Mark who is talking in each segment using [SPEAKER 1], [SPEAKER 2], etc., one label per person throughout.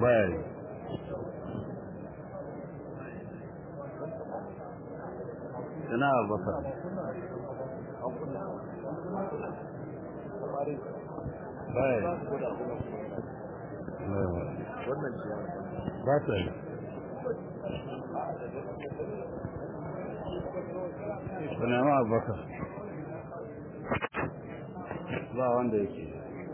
[SPEAKER 1] baya yi ina abubakar baya yi ba ta yi ku nema abubakar ba wanda yake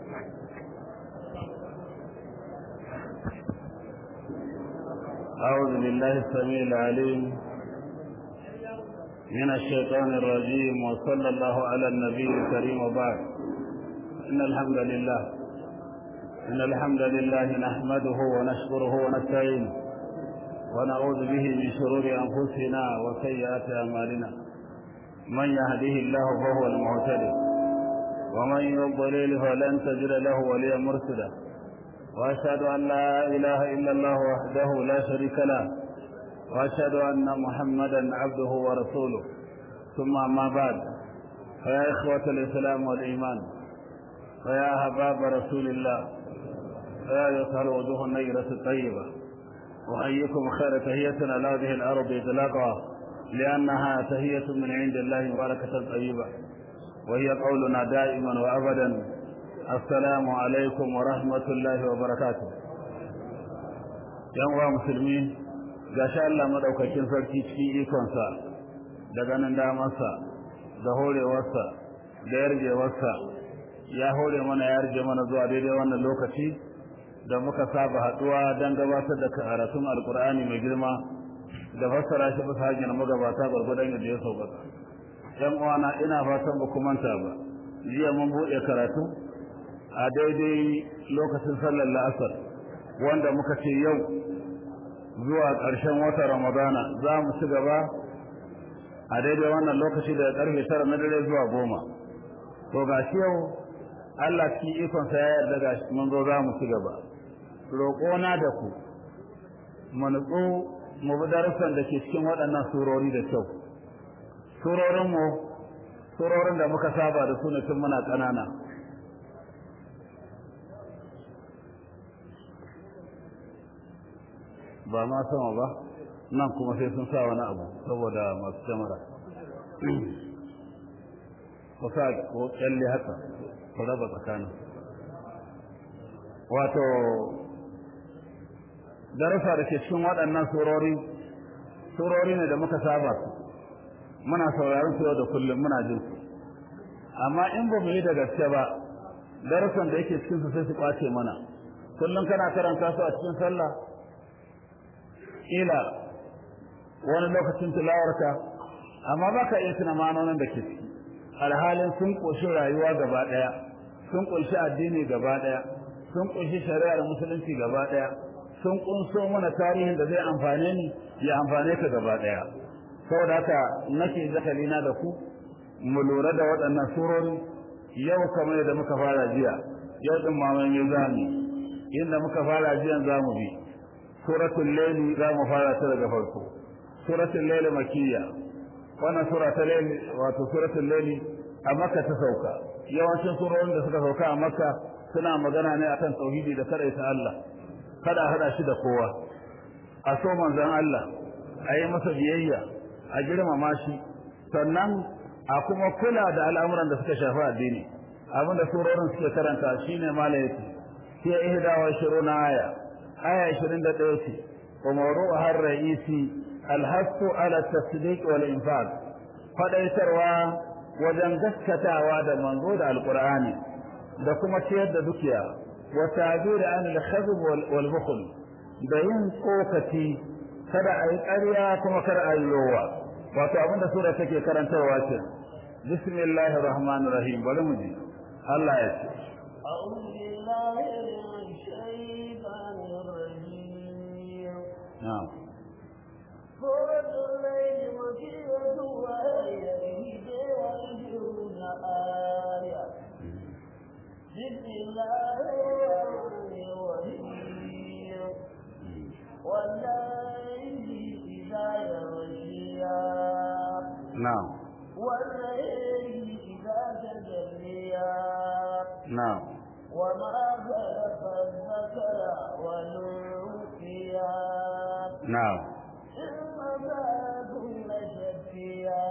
[SPEAKER 1] أعوذ بالله السميع العليم من الشيطان الرجيم وصلى الله على النبي الكريم وبعد إن الحمد لله إن الحمد لله نحمده ونشكره ونستعينه ونعوذ به من شرور أنفسنا وسيئات أعمالنا من يهده الله فهو المهتدي ومن يضلل فلن تجد له وليا مرشدا وأشهد أن لا إله إلا الله وحده لا شريك له وأشهد أن محمدا عبده ورسوله ثم ما بعد فيا إخوة الإسلام والإيمان فيا أحباب رسول الله فيا أيها الوجوه النيرة الطيبة وأيكم خير تهية على هذه الأرض إطلاقها لأنها تهية من عند الله مباركة طيبة وهي قولنا دائما وأبدا السلام عليكم ورحمة الله وبركاته yan musulmi gashi Allah madaukakin sarki cikin ikonsa da ganin damarsa da horewarsa da yarjewarsa ya hore mana ya yarje mana zuwa daidai wannan lokaci da muka saba haduwa don gabatar da karatun alkur'ani mai girma da fassara shi bisa hanyar magabata gwargwadon yadda ya sauƙaƙa yan uwana ina fatan ba ku manta ba jiya mun buɗe karatu a daidai lokacin sallar la'asar wanda muka ce yau zuwa ƙarshen watan ramadana za mu ci gaba a daidai wannan lokaci daga ƙarfe tara na dare zuwa goma to ga shi yau Allah cikin ikonsa ya yarda ga mun zo za mu ci gaba roƙona da ku mu nutsu mu bi darussan da ke cikin waɗannan surori da kyau surorinmu surorin da muka saba da su ne tun muna ƙanana ba ma sama ba nan kuma sai sun sa wani abu saboda masu kyamara ku sa ko kyalle haka ku raba tsakanin wato darasa da ke cikin waɗannan surori surori ne da muka saba su muna sauraron su yau da kullum muna jin su amma in ba mu yi da gaske ba darasan da yake cikin su sai su kwace mana kullum kana karanta su a cikin sallah ila wani lokacin tilawarka amma baka iya tuna ma'anonin da ke ciki alhalin sun ƙunshi rayuwa gaba ɗaya sun ƙunshi addini gaba ɗaya sun ƙunshi shari'ar musulunci gaba ɗaya sun ƙunso mana tarihin da zai amfane ni ya amfane ka gaba ɗaya saboda haka nake zakalina da ku mu lura da waɗannan surori yau kamar yadda muka fara jiya yau din mamaye zamu inda muka fara jiyan zamu bi suratul layl zamu fara ta daga farko suratul layl makiyya wannan sura ta layl wato suratul layl a makka ta sauka yawancin surorin da suka sauka a makka suna magana ne akan tauhidi da kadaita Allah kada hada shi da kowa a so manzon Allah a yi masa biyayya a girmama shi sannan a kuma kula da al'amuran da suka shafi addini abinda surorin suke karanta shine malayati sai ihda wa shiruna aya aya 21 ce wa mawru'uha ar-ra'isi al-hasu ala at-tasdiq wal infaq fadaitarwa wajen gaskatawa da manzo da alqur'ani da kuma ciyar da dukiya wa ta'bir an al-khazb wal bukhl da yin tsokaci kada a yi ƙarya kuma kada a yi yowa wato abinda sura take karantarwa ce bismillahir rahmanir rahim bari mu ji Allah ya ce
[SPEAKER 2] أعوذ بالله من الشيطان الرجيم
[SPEAKER 1] na'am
[SPEAKER 2] سورة الليل مكية وهي إحدى وعشرون آية بسم الله الرحمن الرحيم والليل إذا يغشيها
[SPEAKER 1] na'am
[SPEAKER 2] والليل إذا تجليها
[SPEAKER 1] na'am
[SPEAKER 2] وما خلق الذكر والأنثى يغشيها
[SPEAKER 1] na'am
[SPEAKER 2] إن ذاكم لشفيها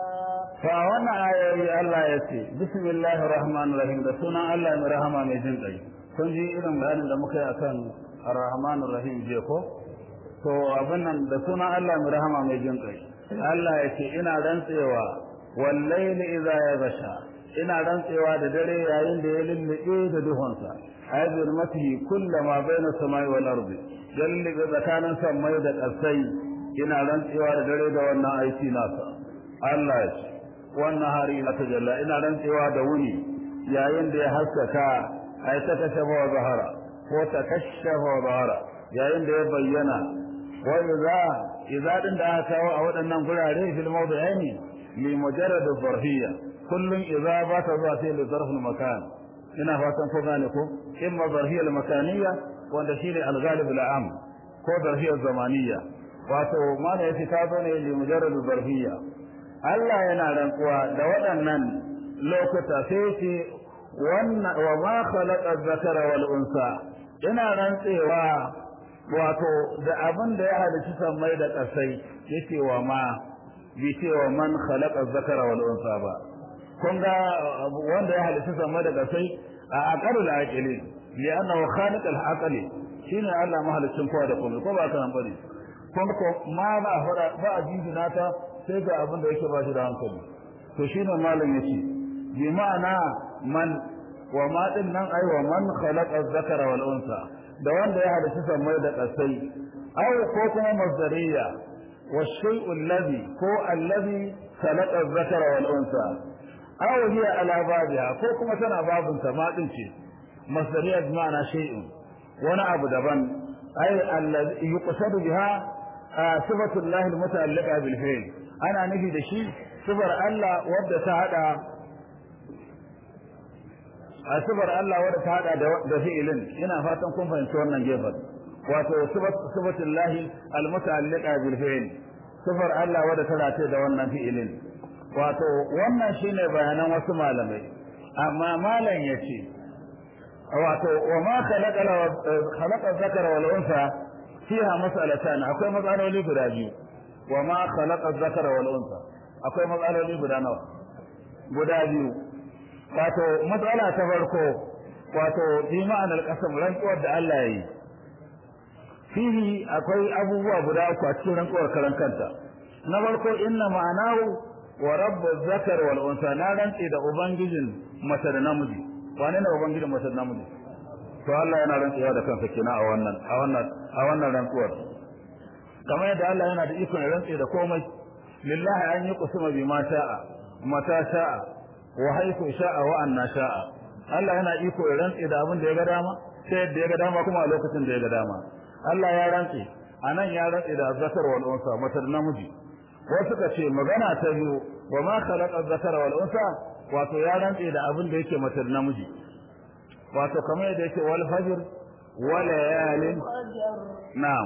[SPEAKER 1] fa wannan ayoyi Allah ya ce bismillahir rahmanir rahim da sunan Allah mai rahama mai jin kai kun ji irin bayanin da muka yi akan ar-rahmanir rahim je ko to abin nan da sunan Allah mai rahama mai jin kai Allah ya ce ina rantsewa wallahi idza yaghsha ina rantsewa da dare yayin da ya lullube da duhunsa ayyul matihi kullama baina samai wal ardi jalli tsakanin samai da ƙasai ina rantsewa da dare da wannan aiki nasa Allah ya ce wannan hari na tajalla ina rantsewa da wuni yayin da ya haskaka ay ta kashafa wa zahara ko ta kashafa wa zahara yayin da ya bayyana wa idza idza din da aka kawo a waɗannan gurare fil mawdi'aini li mujarrad zarfiyya kullun idza ba ta zuwa sai li zarf al makan ina fatan ko gane ko imma zarfiyya al makaniyya wanda shine al ghalib al am ko zarfiyya zamaniyya wato mana yace ta zo ne li mujarrad zarfiyya Allah yana rantsuwa da waɗannan lokuta sai ce wannan wa ma khalaqa dhakara wal unsa ina rantsewa wato da abin da ya halitta sammai da ƙasai yake wa ma bi ce wa man khalaqa dhakara wal unsa ba kun ga wanda ya halitta sammai da ƙasai a aqalul aqili li'annahu khaliqul aqli shine Allah mahalicin kowa da komai ko ba ka nan bane kun ko ma ba fara ba a jinjina ta sai ga abin da yake ba shi da hankali to shine malam yace bi ma'ana man wa ma din nan ai wa man khalaqa dhakara wal unsa da wanda ya halitta sammai da kasai aw ko kuma masdariya wa shay'u alladhi ko alladhi khalaqa dhakara wal unsa aw hiya ala babiha ko kuma tana babun ta ma din ce masdariya bi ma'ana shay'un wani abu daban ai alladhi yuqsadu biha sifatu Allah al-muta'alliqa bil fi'l ana nufi da shi sifar Allah wadda ta hada a sifar Allah wadda ta hada da fi'ilin ina fatan kun fahimci wannan gefen wato sifatu Allah al-muta'alliqa bil fi'l sifar Allah wadda ta rataye da wannan fi'ilin wato wannan shine bayanan wasu malamai amma malam yace wato wa ma khalaqa khalaqa dhakara wal unsa fiha mas'alatan akwai matsaloli guda biyu wa ma khalaqa dhakara wal unsa akwai matsaloli guda nawa guda biyu wato matsala ta farko wato bi ma'anar qasam rantsuwar da Allah yi fihi akwai abubuwa guda uku a cikin rantsuwar karan kanta na farko inna ma'anahu wa rabbu dhakar wal unsa na rantsi da ubangijin mace da namiji wane ne ubangijin mace da namiji to Allah yana rantsuwa da kansa kenan a wannan a wannan a wannan rantsuwar kamar yadda Allah yana da ikon rantsi da komai lillahi an yi kusuma bi ma sha'a mata sha'a wa haythu sha'a wa anna sha'a Allah yana iko ya rantsi da abin da ya ga dama sai yadda ya ga dama kuma a lokacin da ya ga dama Allah ya rantsi anan ya rantsi da zakar wal unsa matar namiji wasu ka ce magana ta biyu wa ma khalaqa zakara wal unsa wato ya rantsi da abin da yake matar namiji wato kamar yadda yake wal fajr wa layalin na'am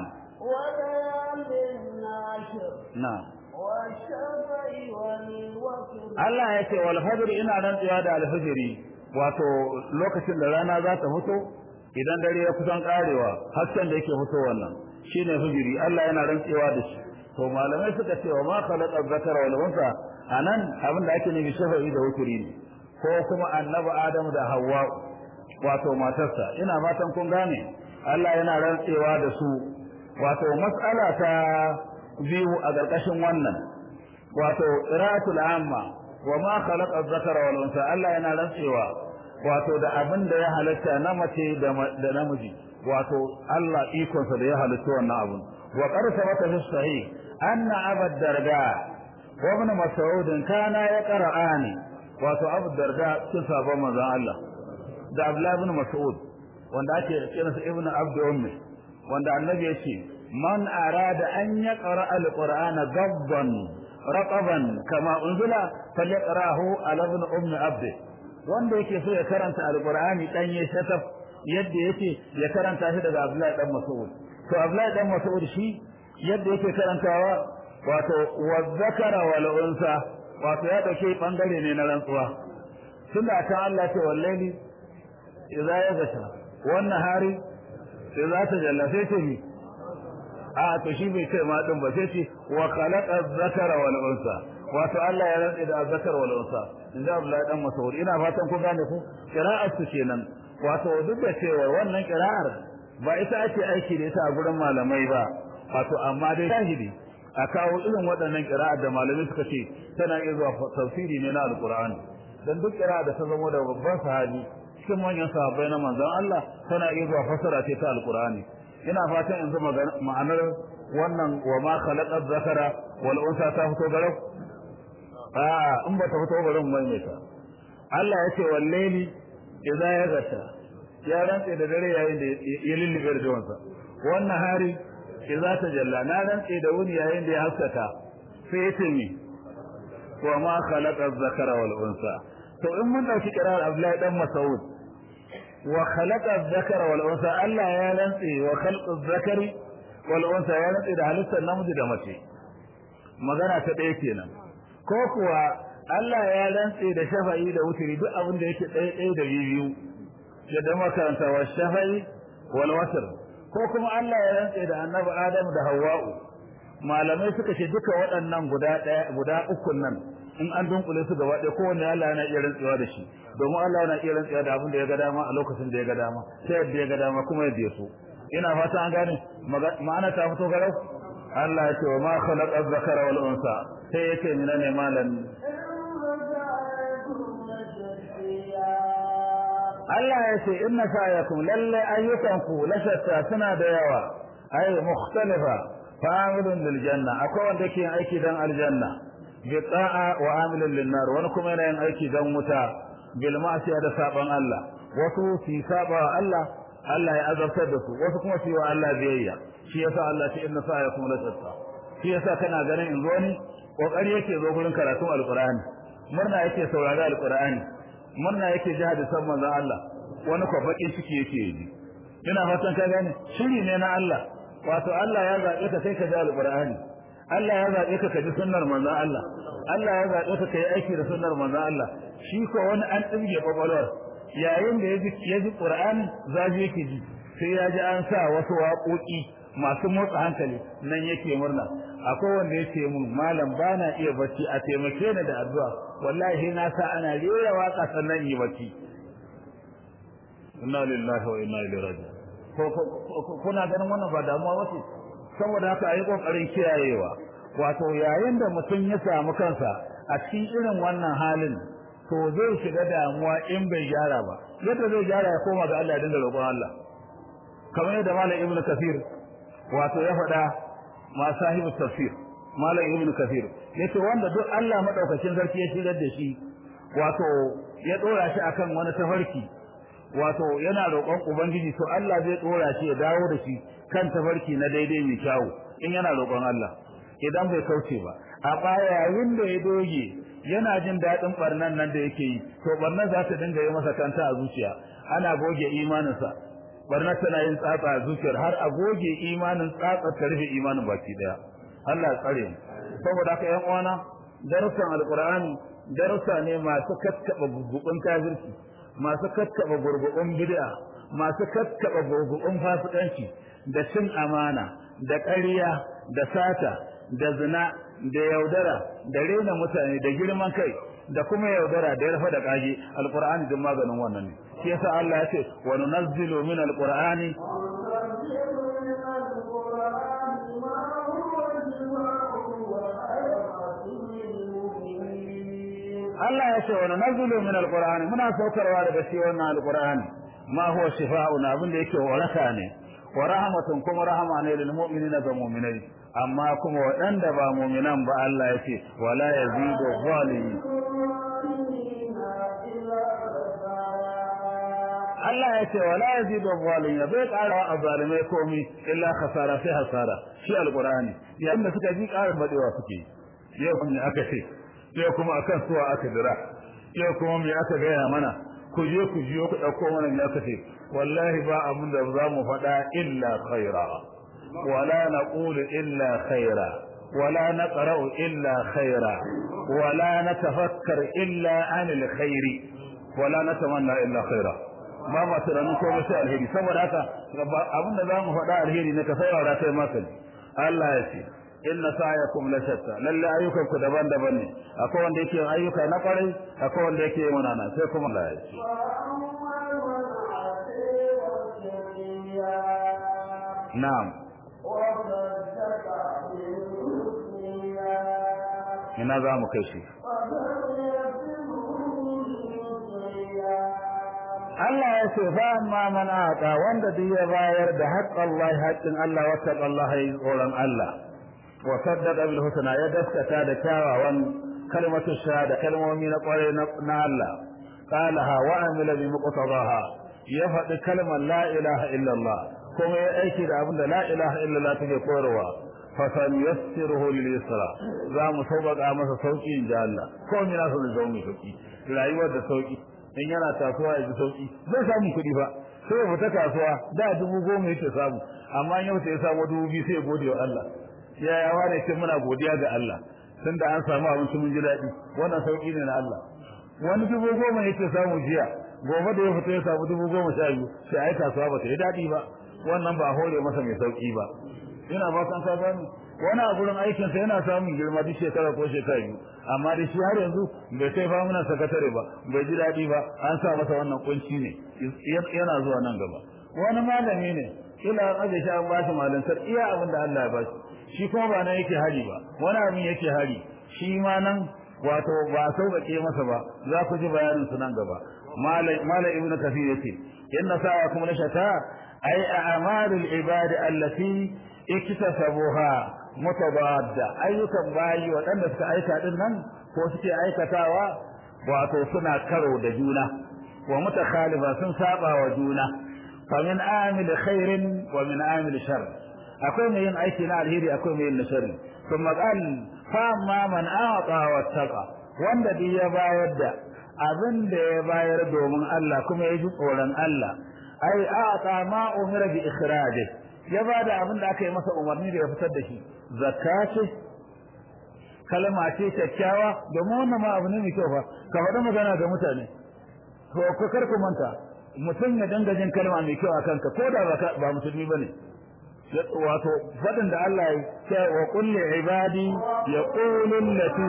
[SPEAKER 2] وليال عشر
[SPEAKER 1] na'am
[SPEAKER 2] والشفع والوتر
[SPEAKER 1] Allah ya ce wal fajr ina rantsuwa da al fajri wato lokacin da rana za ta fito idan dare ya kusan karewa hasken da yake fito wannan shine fajri Allah yana rantsuwa da shi to malamai suka ce wa ma khalaqa dhakara wal unsa anan abin da ake nufi shafa'i da wuturi ne ko kuma annabi Adamu da Hawwa wato matarsa ina fatan kun gane Allah yana rantsewa da su wato mas'ala ta biyu a ƙarƙashin wannan wato qira'atul amma wa ma khalaqa adh-dhakara wal unsa Allah yana rantsewa wato da abin da ya halatta na mace da namiji wato Allah ikonsa da ya halitta wannan abun wa qad sabata fi sahih anna abad darda wa ibn mas'ud kana yaqra'ani wato abu darda cikin sabon manzon Allah da Abdullah ibn Mas'ud wanda ake kiransa Ibn Abd Ummi wanda annabi yace man arada an yaqra al-Qur'ana gabban raqaban kama unzila falyaqrahu ala ibn Ummi Abd wanda yake so ya karanta al-Qur'ani dan ya shataf yadda yake ya karanta shi daga Abdullah dan Mas'ud to Abdullah dan Mas'ud shi yadda yake karantawa wato wa zakara wal unsa wato ya dauke bangare ne na rantsuwa tunda kan Allah ce wallahi idza yaghsha wan nahari idza tajalla sai ce ni a to shi bai ce ma din ba sai ce wa khalaqa dhakara wal unsa wato Allah ya rantsa da zakar wal unsa inda Abdullahi dan Mas'ud ina fatan ku gane ku qira'ar su kenan wato duk da cewa wannan qira'ar ba ita ake aiki da ita a gurin malamai ba wato amma dai shahidi a kawo irin waɗannan qira'ar da malamai suka ce tana iya zuwa tafsiri ne na alqur'ani dan duk qira'a da ta zama da babban sahabi cikin manyan sahabbai na manzon Allah tana iya zuwa fasara ce ta alqur'ani ina fatan yanzu ma'anar wannan wa ma khalaqa dhakara wal unsa ta fito garau a in ba ta fito garin maimaita Allah ya ce wallahi idza ya gata ya rantse da dare yayin da ya lullube da jawansa wannan hari idza ta jalla na rantse da wuni yayin da ya haskaka sai ya ce mi wa ma khalaqa dhakara wal unsa to in mun dauki kirar Abdullahi dan Mas'ud wa khalaqa dhakara wal unsa Allah ya rantse wa khalqa dhakari wal unsa ya rantse da halittar namiji da mace magana ta ɗaya kenan ko kuwa Allah ya rantse da shafa'i da wutiri duk abin da yake ɗaya ɗaya da biyu yadda makaranta wa shafa'i wal watr ko kuma Allah ya rantse da annabi Adam da Hawwa'u malamai suka ce duka waɗannan guda ɗaya guda uku nan in an dunkule su gaba ɗaya kowanne Allah yana iya rantsewa da shi domin Allah yana iya rantsewa da abin da ya ga dama a lokacin da ya ga dama sai yadda ya ga dama kuma yadda ya so ina fata an gane ma'ana ta fito garau Allah ya ce wa ma khalaqa dhakara wal unsa sai yace mina ne malan Allah ya ce inna sa'yakum lalle ayyukanku la shatta suna da yawa ay mukhtalifa fa'ilun lil janna akwai wanda ke aiki dan aljanna bi ta'a wa amilun lin nar wani kuma yana yin aiki dan wuta bil ma'siya da saban Allah wasu fi saba Allah Allah ya azabtar da su wasu kuma su yi wa Allah biyayya shi yasa Allah ce inna sa'yakum la shatta shi yasa kana ganin in zo ni kokari yake zo gurin karatun alqur'ani murna yake saurari alqur'ani murna yake ji hadisan manzon Allah wani ko bakin ciki yake yi ina fatan ka gane shiri ne na Allah wato Allah ya zabe ka kai ka ji alqur'ani Allah ya zabe ka ka ji sunnar manzon Allah Allah ya zabe ka kai aiki da sunnar manzon Allah shi ko wani an dinge kwakwalwar yayin da yaji yaji qur'ani zaji yake ji sai ya ji an sa wasu waƙoƙi masu motsa hankali nan yake murna akwai wanda yake mun malam bana iya bacci a taimake ni da addu'a wallahi na sa ana rera waka sannan yi bacci inna lillahi wa inna ilaihi raji'un ko kuna ganin wannan ba damuwa wace saboda haka ayi kokarin kiyayewa wato yayin da mutum ya samu kansa a cikin irin wannan halin to zai shiga damuwa in bai gyara ba yadda zai gyara ya koma ga Allah ya dinga roƙon Allah kamar yadda malam ibnu kafir wato ya faɗa ma sahibu tafsir malam ibnu kafir yace wanda duk Allah madaukakin sarki ya shigar da shi wato ya dora shi akan wani tafarki wato yana roƙon ubangiji to Allah zai dora shi ya dawo da shi kan tafarki na daidai mai kyau in yana roƙon Allah idan bai kauce ba a baya yayin da ya doge yana jin daɗin barnan nan da yake yi to barnan za ta dinga yi masa kanta a zuciya ana goge imaninsa barnar tana yin tsatsa a zuciyar har a goge imanin tsatsa ta rufe imanin baki daya Allah ya tsare mu saboda haka ƴan uwana darussan alqur'ani darussa ne masu kakkaba gurgubun kafirci masu kakkaba gurgubun bid'a masu kakkaba gurgubun fasikanci da cin amana da ƙarya da sata da zina da yaudara da rena mutane da girman kai da kuma yaudara da yarfa da kage alqur'ani din maganin wannan ne shi yasa Allah ya ce wa nunazzilu min alqur'ani Allah ya ce wa nunazzilu min alqur'ani muna saukarwa daga shi wannan alqur'ani ma huwa shifaa'un abin da yake waraka ne wa rahmatun kuma rahama ne lil mu'minina ga mu'minai amma kuma waɗanda ba mu'minan ba Allah ya ce wala yazidu zalimin Allah ya ce wala yazidu zalimin bai ƙara wa zalimai komai illa khasara sai hasara shi alqur'ani yayin da suka ji ƙarin badewa suke yau kuma aka ce yau kuma akan suwa aka dira yau kuma me aka gaya mana ku je ku jiyo ku dauko mana me aka ce wallahi ba abin da za mu faɗa illa khaira wala naqulu illa khaira wala naqra'u illa khaira wala natafakkar illa anil khairi wala natamanna illa khaira ba ma tunanin ko sai alheri saboda haka abin da za mu faɗa alheri ne ka saurara kai maka Allah ya ce inna sa'yakum la shatta lalle ayyukan ku daban-daban ne akwai wanda yake yin ayyuka na kwarai akwai wanda yake yin munana sai kuma Allah ya ce na'am ina za mu kai shi Allah ya ce fa amma man ata wanda duk ya bayar da haƙƙin Allah haƙƙin Allah wa taƙallaha yi tsoron Allah wa saddaqa bil husna ya daskata da kyawawan kalmatu shahada kalmomi na ƙware na Allah qalaha wa amila bi muqtadaha ya faɗi kalmar la ilaha illallah kuma ya aiki da abin da la ilaha illallah take koyarwa fa sanuyassiruhu lil yusra za mu sauƙaƙa masa sauƙi in ji Allah ko mina so zo mu sauƙi rayuwar da sauƙi in yana kasuwa ya ji sauƙi zai samu kuɗi ba sai ya fita kasuwa da dubu goma yake samu amma yau sai ya samu dubu biyu sai ya gode wa Allah ya ya wane ce muna godiya ga Allah tunda an samu abinci mun ji daɗi wannan sauƙi ne na Allah wani dubu goma yake samu jiya gobe da ya fita ya samu dubu goma sha biyu sai ai kasuwa ba ta yi daɗi ba wannan ba hore masa mai sauƙi ba ina ba san ka gani wani a gurin aikin sa yana samun girma duk shekara ko shekara biyu amma da shi har yanzu bai kai fa muna sakatare ba bai ji daɗi ba an sa masa wannan kunci ne yana zuwa nan gaba wani malami ne kila an aje shi an ba shi malantar iya abin da Allah ya ba shi shi kuma ba nan yake hari ba wani abin yake hari shi ma nan wato ba sauƙaƙe masa ba za ku ji bayanin su nan gaba malam ibnu kafir yace inna sa'akum la shata ay a'malul ibadi allati iktasabuha mutabadda ayyukan bayi waɗanda suka aika din nan ko suke aikatawa wato suna karo da juna wa mutakhalifa sun saba wa juna fa min amil khairin wa min amil shar akwai mai yin aiki na alheri akwai mai yin na sharri kuma qal fa amma man a'ta wa taqa wanda duk ya bayar da abin da ya bayar domin Allah kuma ya ji tsoron Allah ai a'ta ma umira bi ikhrajihi ya ba da abin da aka yi masa umarni da ya fitar da shi zakka ce kalma ce kyakkyawa domin wannan ma abu ne mai kyau fa ka faɗi magana ga mutane to ko kar ku manta mutum ya danga jin kalma mai kyau a kanka ko da ba musulmi bane wato faɗin da Allah ya ce wa kulli ibadi yaqulu allati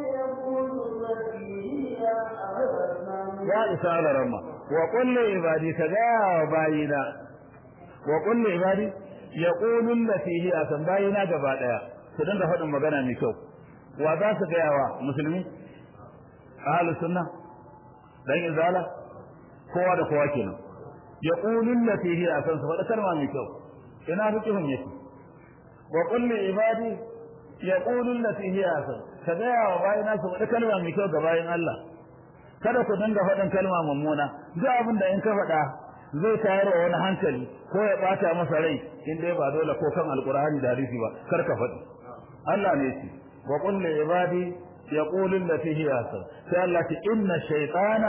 [SPEAKER 1] ya isa ala ramma wa kulli ibadi kaga bayina wa kulli ibadi yaqulu allati hiya san bayina gaba daya su dinga faɗin magana mai kyau wa za su gaya wa musulmi ahlu sunna dan izala kowa da kowa kenan yaqulu allati hiya san su faɗa kalma mai kyau ina fikihun yake wa kulli ibadi yaqulu allati hiya san ka gaya wa bayina su faɗa kalma mai kyau ga bayin Allah kada ku dinga faɗin kalma mummuna duk abin da in ka faɗa zai tayar wa wani hankali ko ya bata masa rai in dai ba dole ko kan alqur'ani da hadisi ba kar ka faɗi Allah ne shi wa qul li ibadi yaqulu allati hiya ahsan sai Allah ce inna shaytana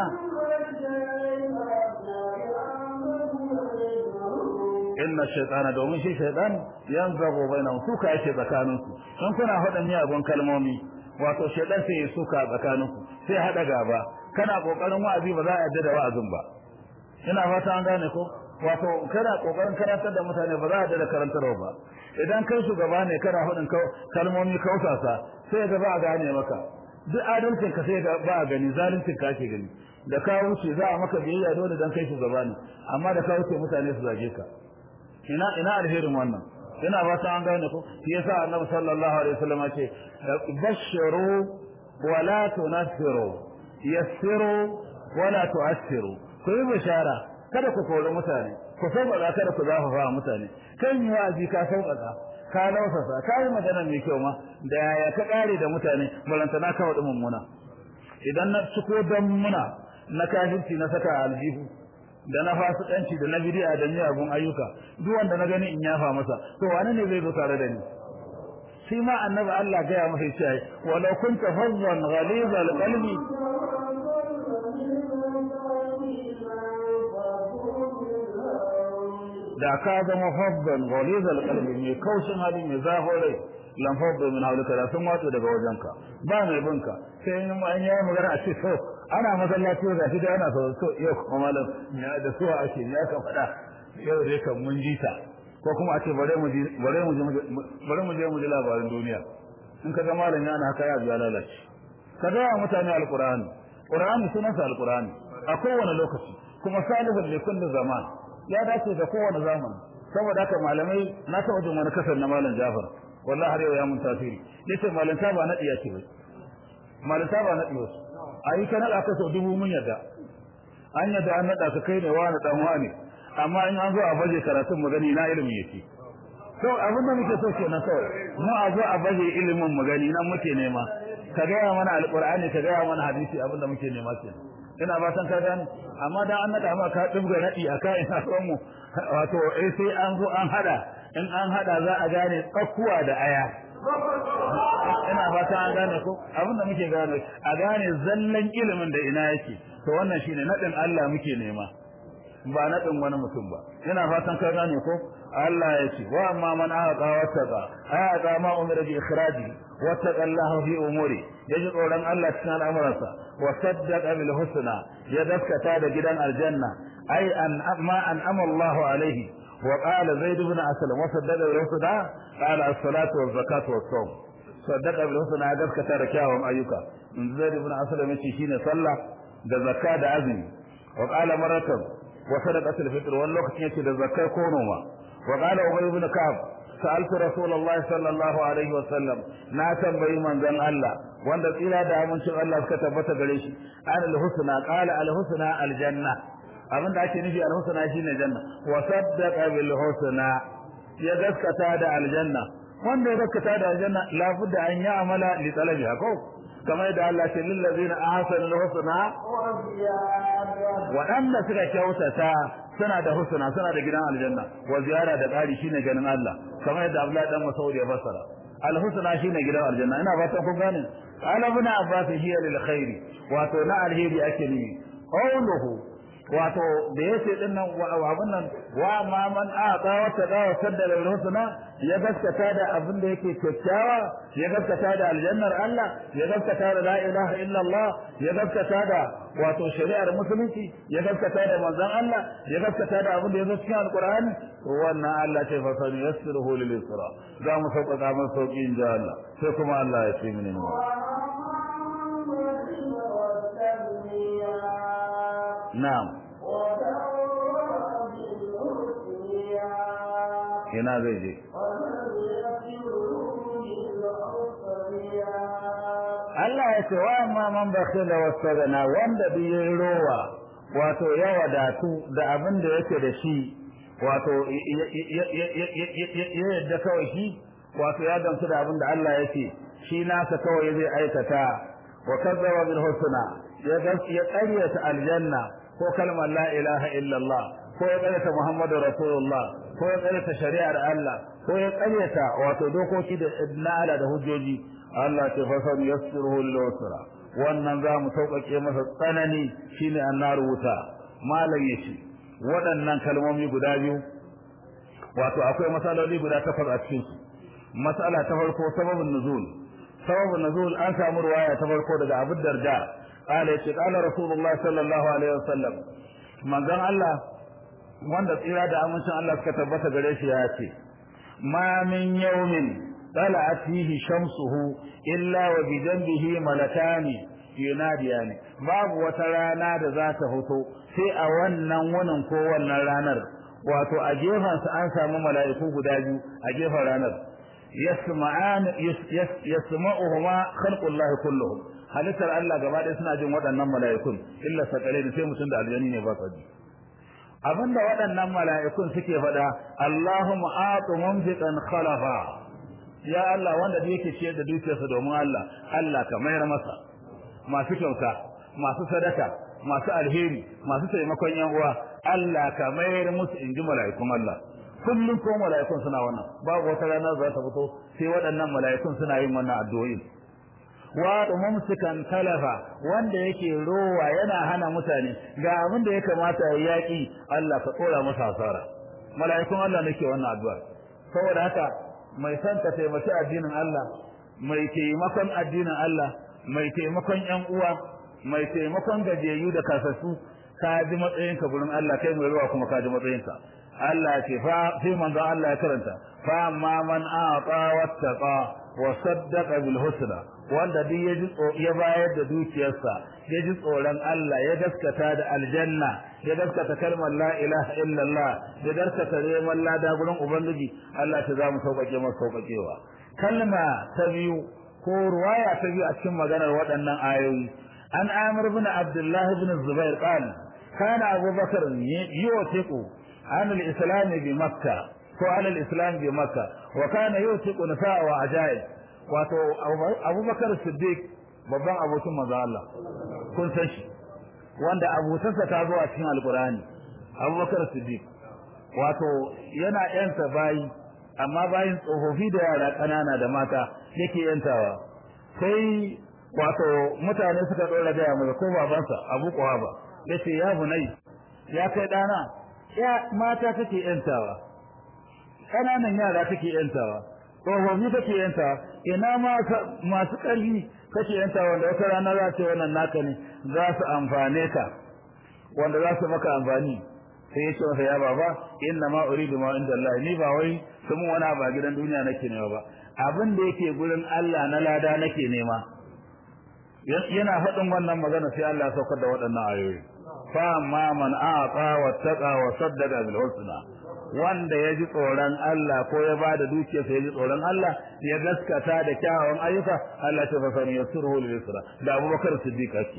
[SPEAKER 1] inna shaytana domin shi shaytan yanzabu bainahum suka yake tsakanin su in kuna faɗin miyagun kalmomi wato shaytan sai ya suka tsakanin ku sai hada gaba kana kokarin wa'azi ba za a yadda da wa'azin ba ina fata an gane ko wato kana kokarin karantar da mutane ba za a da karantarwa ba idan kai shugaba ne kana hudin kalmomi kausasa sai ga ba a gane maka duk adalcin ka sai ga ba a gani zaluncin ka ake gani da ka wuce za a maka biyayya dole dan kai shugaba ne amma da ka wuce mutane su zage ka ina ina alherin wannan ina ba ta an gane ko shi yasa annabi sallallahu alaihi wasallam ya ce bashiru wala tunasiru yassiru wala tu'assiru ku yi bishara kada ku kori mutane ku sauƙaƙa kada ku zafafa mutane kan yi wa'azi ka sauƙaƙa ka lausasa ka yi magana mai kyau ma da yaya ka ƙare da mutane balanta na kawo mummuna idan na ciko don muna na kafirci na saka aljihu da na fasikanci da na bidi'a da miyagun ayyuka duk wanda na gani in yafa masa to wani ne zai zo tare da ni shi ma annabi Allah gaya masa cewa walau kunta fazzan ghalizal qalbi da ka zama fabban ghalizal qalbi mai kaushin hali mai zafin rai lan fabban min hawlika da sun wato daga wajenka ba mai binka sai in an yi magana a ce so ana masallaci da shi da ana so so yau kuma malam ya da so ake ya ka faɗa yau dai kan mun ji ta ko kuma a ce bare mu bare mu bare mu je mu ji labarin duniya in ka ga malam yana haka ya biya lalace ka ga mutane alqur'ani qur'ani sunansa alqur'ani a kowane lokaci kuma salihun li kulli zaman ya dace da kowane zamani saboda haka malamai na taɓa jin wani kasar na malam Jafar wallahi har yau ya mun tasiri yace malanta ba na diya ce bai malanta ba na diya ayi kana aka so dubu mun yadda an yadda an nada ka kai ne wani dan wani amma in an zo a baje karatun magani na ilimi yake to abin da muke so kenan kawai mu a zo a baje ilimin magani nan muke nema ka gaya mana alqur'ani ka gaya mana hadisi abin da muke nema kenan ina ba san ka gane amma dan an nada ma ka dubga nadi aka ina son mu wato eh sai an zo an hada in an hada za a gane tsakkuwa da aya ina fata an gane ko abin da muke gane a gane zallan ilimin da ina yake to wannan shine nadin Allah muke nema ba nadin wani mutum ba ina fatan ka gane ko Allah ya ce wa amma man aqa wa taqa aqa ma umira bi ikhraji wa taqa Allah fi umuri yaji tsoron Allah cikin al'amuransa wa saddaqa bil husna ya daskata da gidan aljanna ai an ma an amallahu alaihi wa qala zaid ibn aslam wa saddaqa bil husna qala as-salatu waz zakatu was sawm saddaqa bil husna ya daskata da kyawun ayyuka in zaid ibn aslam yace shine sallah da zakka da azumi wa qala maratan wa sadaqatul fitr wal lokacin yake da zakkar ko noma wa qala ubay ibn ka'ab sa'altu rasulullahi sallallahu alaihi wa sallam na tambayi manzon Allah wanda tsira da amincin Allah suka tabbata gare shi an al-husna qala al-husna al-janna abin da ake nufi al-husna shine janna wa saddaqa bil husna ya gaskata da aljanna wanda ya gaskata da aljanna labudda an ya amala li talabiha ko kamar da Allah ce lil ladina ahsanu al-husna waɗanda suka kyautata suna da husna suna da gidan aljanna wa ziyara da ƙari shine ganin Allah kamar yadda Abdullahi dan Mas'ud ya fassara al-husna shine gidan aljanna ina fatan kun gane ala ibn Abbas hiya lil khairi wato na alheri ake ni qawluhu wato da yace din nan wa abun nan wa ma man ata wa tada wa saddala bil husna ya gaskata da abin da yake kyakkyawa ya gaskata da aljannar Allah ya gaskata da la ilaha illa Allah ya gaskata da wato shari'ar musulunci ya gaskata da manzon Allah ya gaskata da abin da yazo cikin alqur'ani wannan Allah ce fa sanu yassiruhu lil isra za mu sauƙaƙa masa sauƙi in ja Allah sai kuma Allah ya ce mini na'am ina zai je Allah ya ce wa amma man bakhila wasagana wanda bi rowa wato ya wadatu da abin da yake da shi wato ya yadda kawai shi wato ya gamsu da abin da Allah yake shi nasa kawai zai aikata wa kazzaba bil husna ya ya ƙaryata aljanna ko kalmar la ilaha illallah ko ya ƙaryata muhammadu rasulullah ko ya ƙaryata shari'ar Allah ko ya ƙaryata wato dokoki da na Allah da hujjoji Allah ce fa san yassiruhu lil usra wannan za mu sauƙaƙe masa tsanani shine annar wuta malam yace waɗannan kalmomi guda biyu wato akwai masaloli guda takwas a cikin su masala ta farko sababin nuzul sababin nuzul an samu ruwaya ta farko daga Abu Darda قال يتي قال رسول الله صلى الله عليه وسلم manzon Allah wanda tsira da amincin Allah suka tabbata gare shi ya ce ma min yawmin tala'at fihi shamsuhu illa wa bi janbihi malakani yunadiyani babu wata rana da za ta fito sai a wannan wunin ko wannan ranar wato a gefansa an samu mala'iku guda biyu a gefen ranar yasma'an yasma'uhuma khalqullahi kulluhum halittar Allah gaba ɗaya suna jin waɗannan mala'ikun illa sakare da sai mutum da aljani ne ba sa ji abinda waɗannan mala'ikun suke faɗa Allahumma atu mumsikan khalafa ya Allah wanda da yake ciyar da dukiyarsa domin Allah Allah ka mayar masa masu kyauta masu sadaka masu alheri masu taimakon yan uwa Allah ka mayar musu inji mala'ikun Allah kullum ko mala'ikun suna wannan babu wata rana za ta fito sai waɗannan mala'ikun suna yin wannan addu'o'in wa mumsikan talafa wanda yake rowa yana hana mutane ga abin da ya kamata ya yaki Allah ka tsora masa asara mala'ikun Allah nake wannan addu'a saboda haka mai son ka taimaki addinin Allah mai taimakon addinin Allah mai taimakon ƴan uwa mai taimakon gajiyayyu da kasassu ka ji matsayinka gurin Allah kai mai ruwa kuma ka ji matsayinka Allah ce fa sai manzo Allah ya karanta fa amma man a'ta wattaqa wa saddaqa bil husna wanda duk ya ji ya bayar da dukiyarsa ya ji tsoron Allah ya gaskata da aljanna ya gaskata kalmar la ilaha illallah ya gaskata neman lada gurin ubangiji Allah ta za mu sauƙaƙe masa sauƙaƙewa kalma ta biyu ko ruwaya ta biyu a cikin maganar waɗannan ayoyi an amir bin abdullah bin zubair qala kana abubakar yutiqu an al-islam bi makkah ko an al-islam bi makkah wa kana yutiqu nisaa wa ajaib wato abubakar siddiq babban abokin manzo Allah kun san shi wanda abotarsa ta zo a cikin alqur'ani abubakar siddiq wato yana yanta bayi amma bayin tsofaffi da yara ƙanana da mata yake yantawa sai wato mutane suka dora gaya masa ko babansa Abu Quhaba yace ya bunai ya kai dana ya mata kake yantawa ƙananan yara kake yantawa tsofaffi kake yantawa ina ma masu ƙarfi kake yantawa wanda wata rana za ce wannan naka ne za su amfane ka wanda za su maka amfani sai ya ce masa ya baba inna ma uridu ma inda Allah ni ba wai sun wani ba gidan duniya nake nema ba abin da yake gurin Allah na lada nake nema yana faɗin wannan magana sai Allah ya saukar da waɗannan ayoyi fa ma man aqa wa taqa wa saddaqa bil husna wanda ya ji tsoron Allah ko ya ba da dukiyarsa ya ji tsoron Allah ya gaskata da kyawawan ayyuka Allah ta fasani ya surhu lil yusra da Abubakar Siddiq ake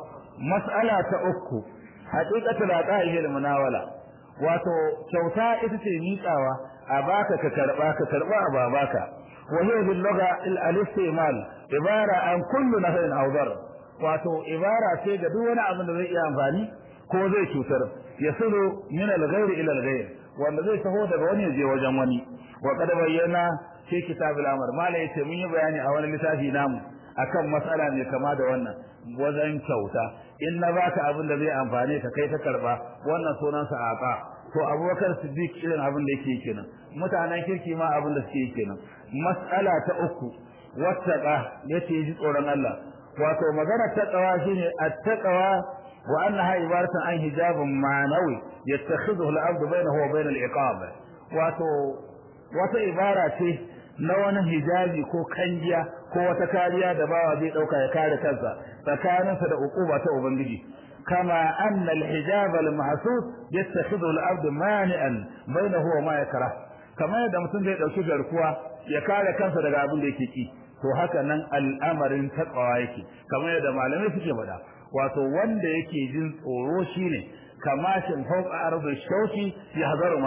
[SPEAKER 1] mas'ala ta uku haqiqatul aqa'i lil munawala wato kyauta ita ce miƙawa a baka ka karba ka karba a babaka wa hiya bil lugha al istimal ibara an kullu nafin aw dar wato ibara ce ga duk wani abin da zai iya amfani ko zai cutar yasulu min al ghayr ila al ghayr wanda zai taho daga wani je wajen wani wa qad bayyana fi kitab al amr mala yace mun yi bayani a wani littafi namu akan mas'ala mai kama da wannan wajen kyauta in na baka abin da zai amfane ka kai ta karba wannan sunan sa aqa to abubakar siddiq irin abin da yake kenan mutanen kirki ma abin da suke kenan mas'ala ta uku wattaqa yace ji tsoron Allah wato magana taqwa shine at-taqwa wa annaha ibaratan an hijabun ma'nawi yattakhidhu al-'abdu bainahu wa bain al-iqab wato wata ibara ce na wani hijabi ko kangiya ko wata kariya da bawa zai dauka ya kare kansa tsakaninsa da ukuba ta ubangiji kama anna al-hijab al-mahsus yattakhidhu al-abd mani'an bainahu wa ma yakrah kamar yadda mutum zai dauki garkuwa ya kare kansa daga abin da yake ki to haka nan al'amarin taqwa yake kamar yadda malamai suke faɗa wato wanda yake jin tsoro shine kamashin fawqa ardi shauki yahzaru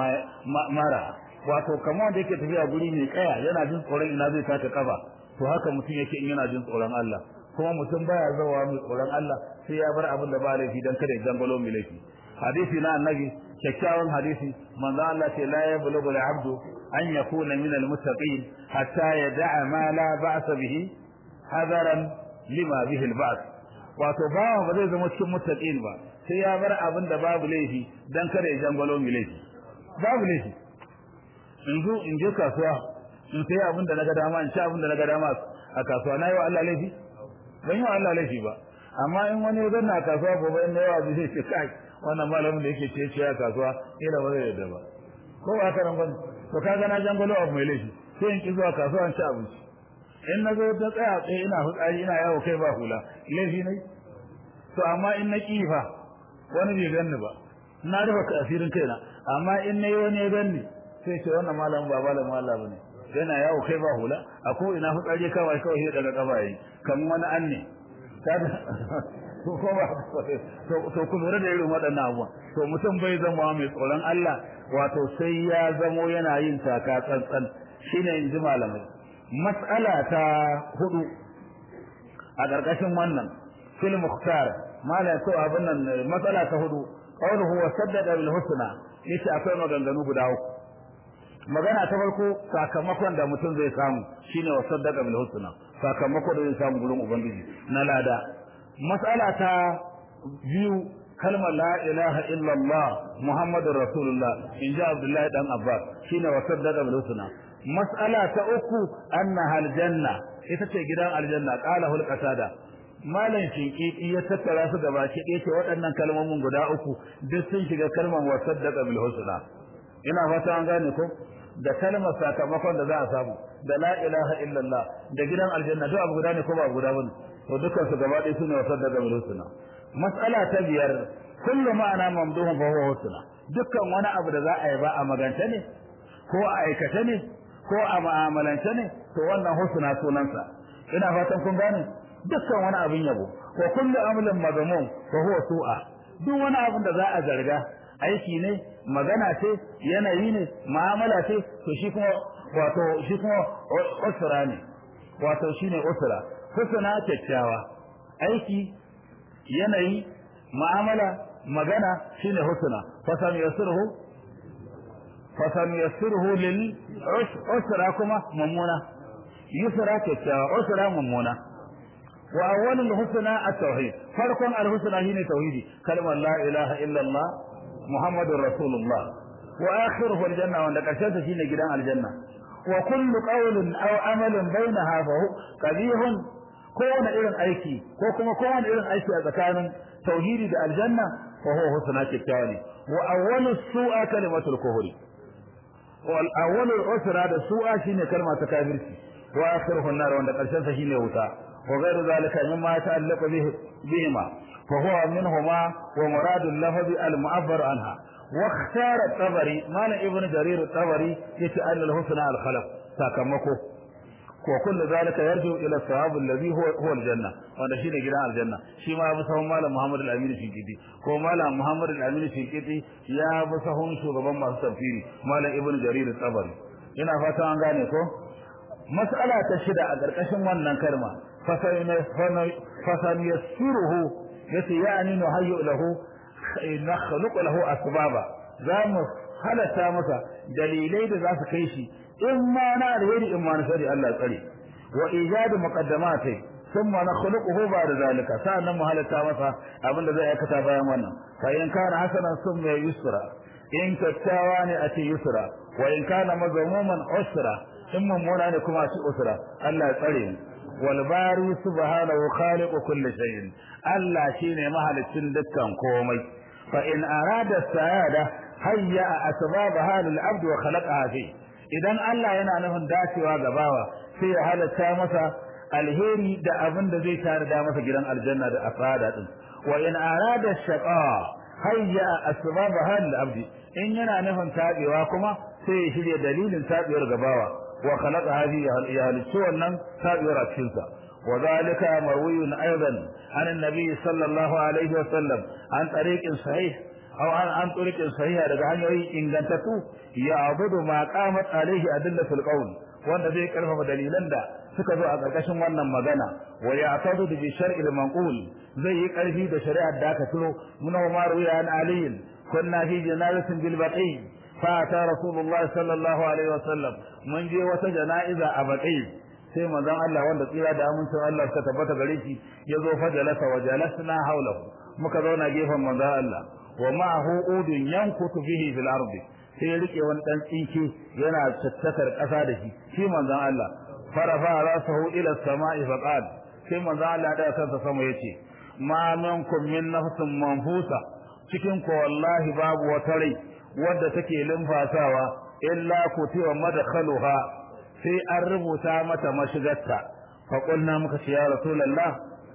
[SPEAKER 1] mara wato kamar wanda yake tafiya guri mai kaya yana jin tsoron ina zai taka kafa to haka mutum yake in yana jin tsoron Allah kuma mutum baya zawa mai tsoron Allah sai ya bar abin da ba laifi dan kada ya dangalo mai laifi hadisi na annabi kyakkyawan hadisi manzo Allah ce la yablughu al-abdu an yakuna min al-muttaqin hatta yada'a ma la ba'sa bihi hadaran lima bihi al-ba's wato bawa ba zai zama cikin muttaqin ba sai ya bar abin da babu laifi dan kada ya dangalo mai laifi babu laifi in zo in je kasuwa in sai abin da naga dama in ci abin da naga dama a kasuwa na yi wa Allah laifi ban yi wa Allah laifi ba amma in wani ya zanna a kasuwa gobe in na yawa zai ce kai wannan malamin da yake ce ce a kasuwa ila ba zai yadda ba ko ba haka nan ba to kaga na jangolo abu mai laifi sai in ki zuwa kasuwa in ci abinci in na zo ta tsaya tsaye ina fitsari ina yawo kai ba hula laifi ne to amma in na ki fa wani bai ganni ba na rufe asirin kaina amma in na yi wani ya ganni sai ce wannan malamin ba malamin Allah bane yana yawo kai ba hula a ko ina fitsari kawai kawai sai daga kafa yi kamar wani anne to ko ba to ku lura da irin waɗannan abubuwa to mutum bai zama mai tsoron Allah wato sai ya zamo yana yin taka tsantsan shine in ji malamai mas'ala ta hudu a ƙarƙashin wannan fil mukhtar malai ko abin nan mas'ala ta hudu qawluhu wa saddada bil husna yace akwai maganganu guda uku magana ta farko sakamakon da mutum zai samu shine wa saddaka bil husna sakamako da zai samu gurin ubangiji na lada mas'ala ta biyu kalmar la ilaha illallah muhammadur rasulullah in ji abdullahi dan abbas shine wa saddaka bil husna mas'ala ta uku annaha aljanna ita ce gidan aljanna qala hul qatada malam shinkiki ya tattara su gaba ki ɗaya ce waɗannan kalmomin guda uku duk sun shiga kalmar wa saddaqa bil husna ina fata an gane ko da kalmar sakamakon da za a samu da la ilaha illallah da gidan aljanna duk abu guda ne ko ba abu guda bane to dukkan su gaba ɗaya sune wa saddaqa bil husna mas'ala ta biyar kullu ma'ana mamduhun fa huwa husna dukkan wani abu da za a yi ba a magance ne ko a aikata ne ko a mu'amalance ne to wannan husna sunansa ina fatan kun gane dukkan wani abin yabo wa kullu amlin mazmum fa huwa su'a duk wani abin da za a zarga aiki ne magana ce yanayi ne mu'amala ce to shi kuma wato shi kuma usra ne wato shine usra husna kyakkyawa aiki yanayi mu'amala magana shine husna fa sam yasruhu fa sam yasruhu lil usra kuma mummuna yusra kyakkyawa usra mummuna wa awwalul husna at-tauhid farkon al-husna shine tauhidi kalmar la ilaha illa Allah muhammadur rasulullah wa akhiruhu al-janna wanda karshen ta shine gidan aljanna wa kullu qawlin aw amalin bainaha fa qabihun kowane irin aiki ko kuma kowane irin aiki a tsakanin tauhidi da aljanna fa huwa husna kyakkyawa ne wa awwalu su'a kalimatul kufri wal awwalu usra da su'a shine kalma ta kafirci wa akhiruhu an-nar wanda karshen sa shine wuta wa ghayru zalika mimma ta'allaqu bihi bihima fa huwa minhuma wa muradu al-lafz al-mu'abbar anha wa ikhtara at-tabari mala ibn jarir at-tabari yace anna al-husna al-khalaq sakamako ko kullu zalika yarju ila thawab alladhi huwa huwa aljanna wanda shine gidan aljanna shi ma abu sahun malam muhammad al-amin shinkiti ko malam muhammad al-amin shinkiti ya bi sahun shugaban masu tafsiri malam ibnu jarir tabari ina fata an gane ko mas'ala ta shida a karkashin wannan kalma fasan yassiruhu yace ya'ni nuhayyu lahu nakhluqu lahu asbaba za mu halata masa dalilai da za su kai shi in ma na alheri in ma na shari Allah tsare wa ijadu muqaddamati thumma nakhluquhu ba'da zalika sa'annan mu halatta masa abin da zai aikata bayan wannan fa in kana hasanan summa yusra in kyakkyawa ne a ce yusra wa in kana mazmuman usra in mummuna ne kuma a ce usra Allah ya tsare mu wal bari subhanahu khaliqu kulli shay'in Allah shine mahalicin dukkan komai fa in arada sa'ada hayya asbabaha lil abd wa khalaqaha fi idan Allah yana nufin dacewa ga bawa sai ya halatta masa alheri da abin da zai tare da masa gidan aljanna da asada din wa in arada shaqa hayya asbabaha lil abd in yana nufin tabewa kuma sai ya shirya dalilin tabewar ga bawa wa khalaqa hadhihi ya halicci wannan tabewar a cikin sa وذلك مروي أيضا عن النبي صلى الله عليه وسلم عن طريق صحيح أو عن عن طريق صحيح daga hanyoyi ingantattu ya abudu ma qamat alaihi adillatul qawl wanda zai karfafa dalilan da suka zo a karkashin wannan magana wa ya tadu bi shar'il manqul zai yi karfi da shari'ar da aka turo mun Umar ruya an Ali kunna fi janazatin bil baqi fa ta rasulullahi sallallahu alaihi wasallam mun je wata jana'iza a baqi sai manzon Allah wanda tsira da amincin Allah suka tabbata gare shi ya zo fa jalasa wa jalasna hawlahu muka zauna gefen manzon Allah wa ma'ahu udun yankutu bihi fil ardi sai rike wani dan tsinke yana tattakar kasa da shi shi manzon Allah farafa rasahu ila samai fa qala sai manzon Allah da kansa sama yace ma minkum min nafsin manfusa cikin ko wallahi babu wata rai wadda take limfasawa illa kutiwa madkhaluha sai an rubuta mata mashigarta fa qulna muka ce ya rasulullah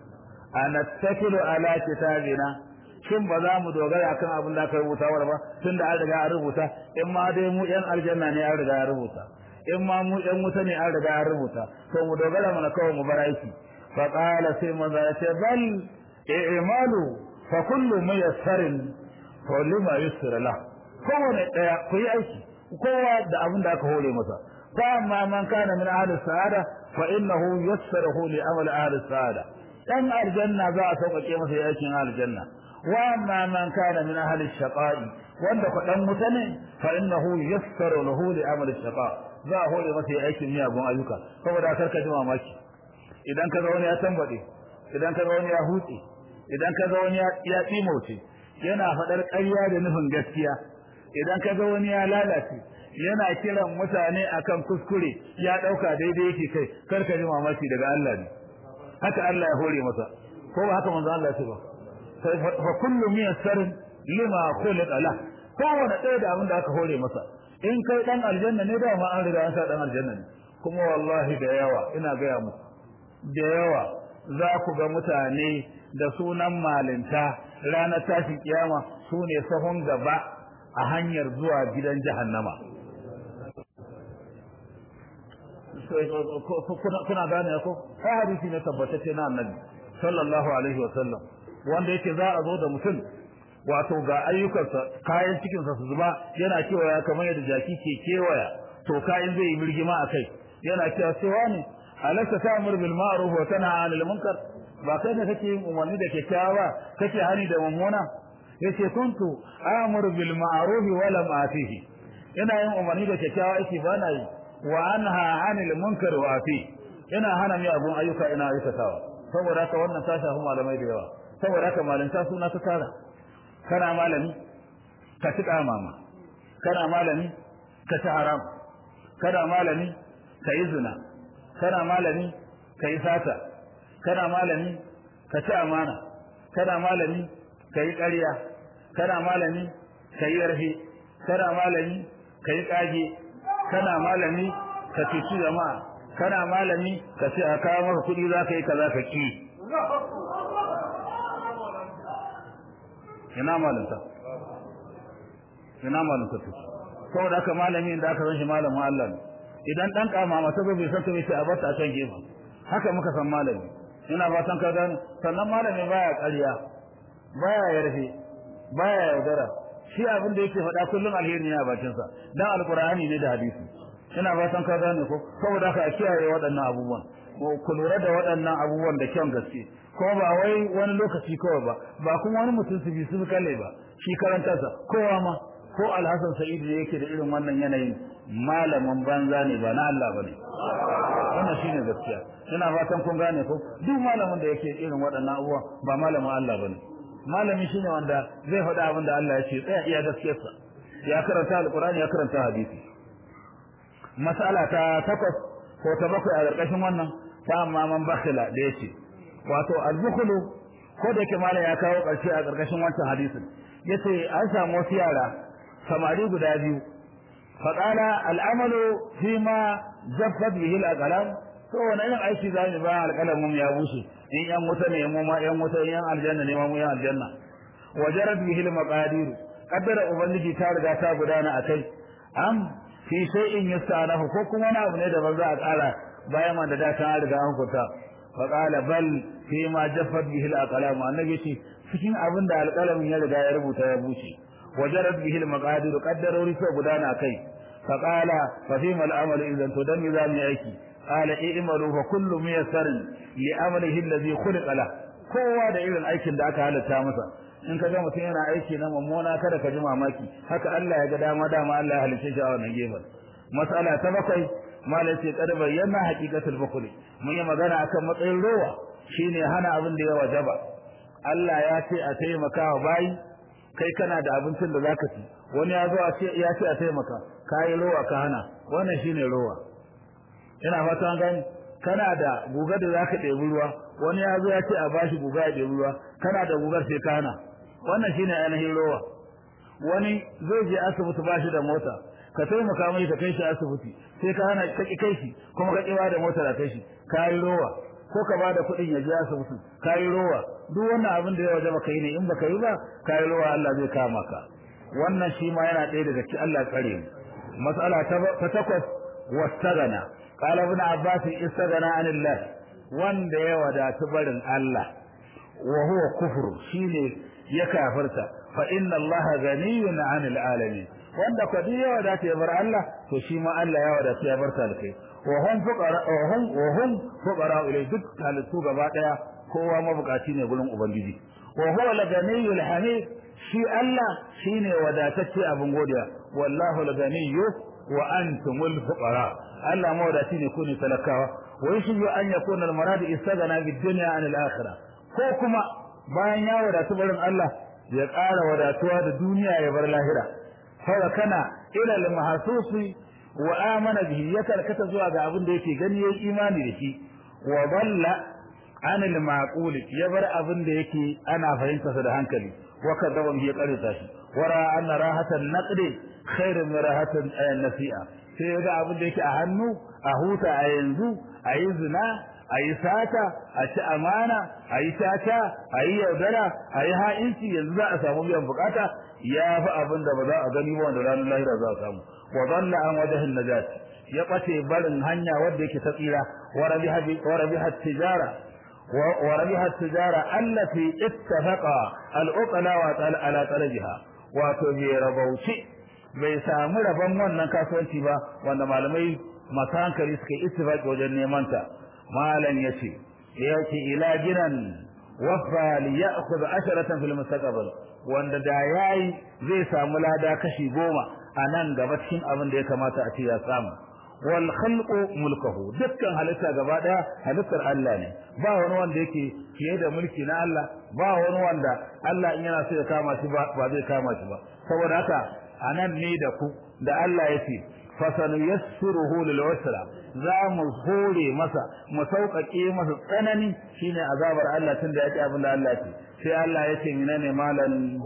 [SPEAKER 1] anattakilu ala kitabina shin ba za mu dogara kan abin da aka rubuta wa ba tunda an riga an rubuta in ma dai mu yan aljanna ne an riga an rubuta in ma mu yan wuta ne an riga an rubuta to mu dogara mana kawai mu bar aiki fa qala sai maza ya ce bal i'malu fa kullu muyassarin fa lima yusra la kowane daya ku yi aiki kowa da abin da aka hore masa فأما من كان من أهل السعادة فإنه يسره لأمل أهل السعادة أن الجنة ذا سوق كيما في أيكين أهل الجنة وأما من كان من أهل الشقاء وأن قد متني فإنه يسر له لأمل الشقاء ذا هو لما في أيكين يا أبو أيوكا فهو ذا كركة جمع ماشي إذا كذا وني أتنبدي إذا كذا وني أهوتي إذا كذا وني يأتيموتي yana faɗar ƙarya da nufin gaskiya idan ka ga wani ya lalace yana kiran mutane akan kuskure ya dauka daidai yake kai karka ji mamaki daga Allah ne haka Allah ya hore masa ko ba haka manzo Allah ya ce ba sai fa kullu miyassarin lima khuliqa la kowane ɗaya da abin da aka hore masa in kai dan aljanna ne da ma an riga an sa dan aljanna ne kuma wallahi da yawa ina gaya muku da yawa za ku ga mutane da sunan malinta ranar tashin kiyama su ne sahun gaba a hanyar zuwa gidan jahannama kuna gane ko ai hadisi ne tabbatacce na annabi sallallahu alaihi wa sallam wanda yake za a zo da mutum wato ga ayyukansa kayan cikinsa su zuba yana kewaya kamar yadda jaki ke kewaya to kayan zai yi birgima a kai yana cewa cewa ne alaka ta'mur bil ma'ruf wa tanha 'anil munkar ba kai ne kake yin umarni da kyakkyawa kake hani da mummuna yace kuntu amuru bil ma'ruf wa lam atihi ina yin umarni da kyakkyawa yake ba na yi wa anha 'anil munkar wa ati ina hana mi abun ayyuka ina aikatawa saboda haka wannan ta shafi malamai da yawa saboda haka malinta suna ta tara kana malami ka ci mama kana malami ka ci haram kana malami ka yi zina kana malami ka yi sata kana malami ka ci amana kana malami ka yi ƙarya kana malami ka yi yarfe kana malami ka yi ƙage kana malami ka cuci jama'a kana malami ka ce a kawo maka kuɗi za ka yi kaza ka ki ina malinta ina malinta to saboda haka malami da aka san shi malamin Allah ne idan dan kama masa bai san ta bai a bata a can gefe haka muka san malami ina fatan ka gane sannan malami baya ƙarya baya yarfe baya yaudara shi abin da yake faɗa kullum alheri ne a bakin sa dan alqur'ani ne da hadisi ina fatan ka gane ko saboda haka a kiyaye waɗannan abubuwan ku lura da waɗannan abubuwan da kyan gaske ko ba wai wani lokaci kawai ba ba kuma wani mutum su bi su kalle ba shi karantarsa kowa ma ko alhassan sa'id da yake da irin wannan yanayin malamin banza ne ba na Allah bane wannan shine gaskiya ina fatan kun gane ko duk malamin da yake irin waɗannan abubuwa ba malamin Allah bane malami shine wanda zai faɗa abin da Allah ya ce tsaya iya gaskiyarsa ya karanta alqur'ani ya karanta hadisi mas'ala ta takwas ko ta bakwai a ƙarƙashin wannan ta amma man bakhila da yace wato al-bukhlu ko da yake malam ya kawo ƙarshe a ƙarƙashin wancan hadisin yace an samu wasu yara samari guda biyu faƙala al'amalu fi ma jaffat bihi al-aqlam to wani irin aiki za mu ba alƙalamin ya bushe in yan wuta ne mu ma yan wuta in yan aljanna ne mu yan aljanna wajarat bihi al-maqadir qaddara ubangiji ta riga ta gudana akai am fi shay'in yastanahu ko kuma wani abu ne da ba za a ƙara bayan man da da ta riga an kuta faƙala bal fi ma jaffat bihi al-aqlam annabi ce cikin abin da alƙalamin ya riga ya rubuta ya bushe وجرت به المقادير قدروا رسو غدانا كي فقال ففيما العمل اذا تدم ذا aiki قال اعملوا فكل ميسر لعمله الذي خلق له kowa da irin aikin da aka halatta masa in ka ga mutum yana aiki na mummuna kada ka ji mamaki haka Allah ya ga dama dama Allah ya halice shi a wannan gefen mas'ala ta bakwai malai ce kada bayyana haqiqatul bukhli mun yi magana akan matsayin rowa shine hana abin da ya wajaba Allah ya ce a taimaka wa bayi kai kana da abincin da zaka ci wani ya zo ya ce a taimaka kai rowa ka hana wannan shine rowa ina fata an gani kana da gugar da zaka ɗebi ruwa wani ya zo ya ce a bashi guga ya ɗebi ruwa kana da gugar sai ka hana wannan shine ainihin rowa wani zai je asibiti bashi da mota ka taimaka mai ka kai shi asibiti sai ka hana ka ki kai shi kuma ka kiwa da mota da kai shi kai rowa ko ka bada kuɗin ya je asibiti kai rowa duk wannan abin da ya waje baka yi ne in baka yi ba kai rowa Allah zai kama ka wannan shi ma yana ɗaya daga cikin Allah tsare mu mas'ala ta takwas wastagana qala ibn abbas istagana anillah wanda ya wadatu barin Allah wa huwa kufru shine ya kafirta fa inna allaha ghaniyun 'anil alamin wanda ko ya wadata ya bar Allah to shi ma Allah ya wadata ya bar talkai wa hum fuqara wa hum wa hum fuqara ilay duk halittu gaba daya kowa mabukaci ne gurin ubangiji wa huwa al-ghaniyyul hamid shi Allah shine wadatacce abin godiya wallahu al-ghaniyyu wa antumul fuqara Allah mawadaci ne ku ne talakawa wa yashiyu an yakuna al-marad istagana bid dunya an al-akhirah ko kuma bayan ya wadatu barin Allah ya ƙara wadatuwa da duniya ya bar lahira fa kana ila al-mahsusi wa amana bihi ya karkata zuwa ga abin da yake gani yayi imani da shi wa dalla anil maqul ya bar abin da yake ana fahimta sa da hankali wa kadaba bi qarita shi wara anna rahatan naqdi khairun min rahatan nasi'a sai ya ga abin da yake a hannu a huta a yanzu a yi zina a yi sata a ci amana a yi tata a yi yaudara a yi ha'inci yanzu za a samu biyan bukata ya fi abin da ba za a gani ba wanda ranar lahira za a samu wa dalla an wajahin najat ya bace barin hanya wanda yake ta tsira wa rabiha wa rabiha tijara wa rabiha tijara allati ittafaqa al-uqala wa ala talabiha wato bai rabauci bai samu rabon wannan kasuwanci ba wanda malamai masu hankali suka yi ittifaqi wajen neman ta malam yace yake ila ginan wafa li ya'khudh asharatan fil mustaqbal wanda da yayi zai samu lada kashi goma a nan gaba cikin abin da ya kamata a ce ya samu wal khalqu mulkuhu dukkan halitta gaba daya halittar Allah ne ba wani wanda yake fiye da mulki na Allah ba wani wanda Allah in yana so ya kama shi ba ba zai kama shi ba saboda haka anan ne da ku da Allah yake fasanuyassiruhu lil usra za mu hore masa mu sauƙaƙe masa tsanani shine azabar Allah tunda yake abin da Allah yake sai Allah yake menene malan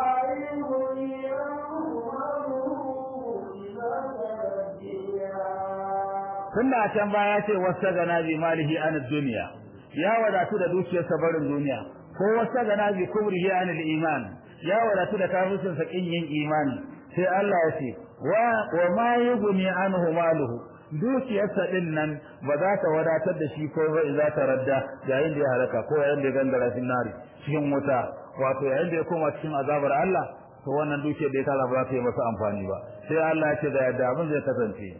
[SPEAKER 1] tunda a can baya ce wasa gana bi malihi an dunya ya wadatu da dukiyarsa barin duniya ko wasa gana bi kubrihi an iman ya wadatu da kafircin sa kin yin imani sai Allah ya ce wa wa ma yughni anhu maluhu dukiyarsa din nan ba za ta wadatar da shi ko ba za ta radda yayin da ya halaka ko yayin da ya gangara cikin nari cikin wuta wato yayin da ya koma cikin azabar Allah to wannan dukiyar da ya tara ba za ta yi masa amfani ba sai Allah ya ce da yadda abin zai kasance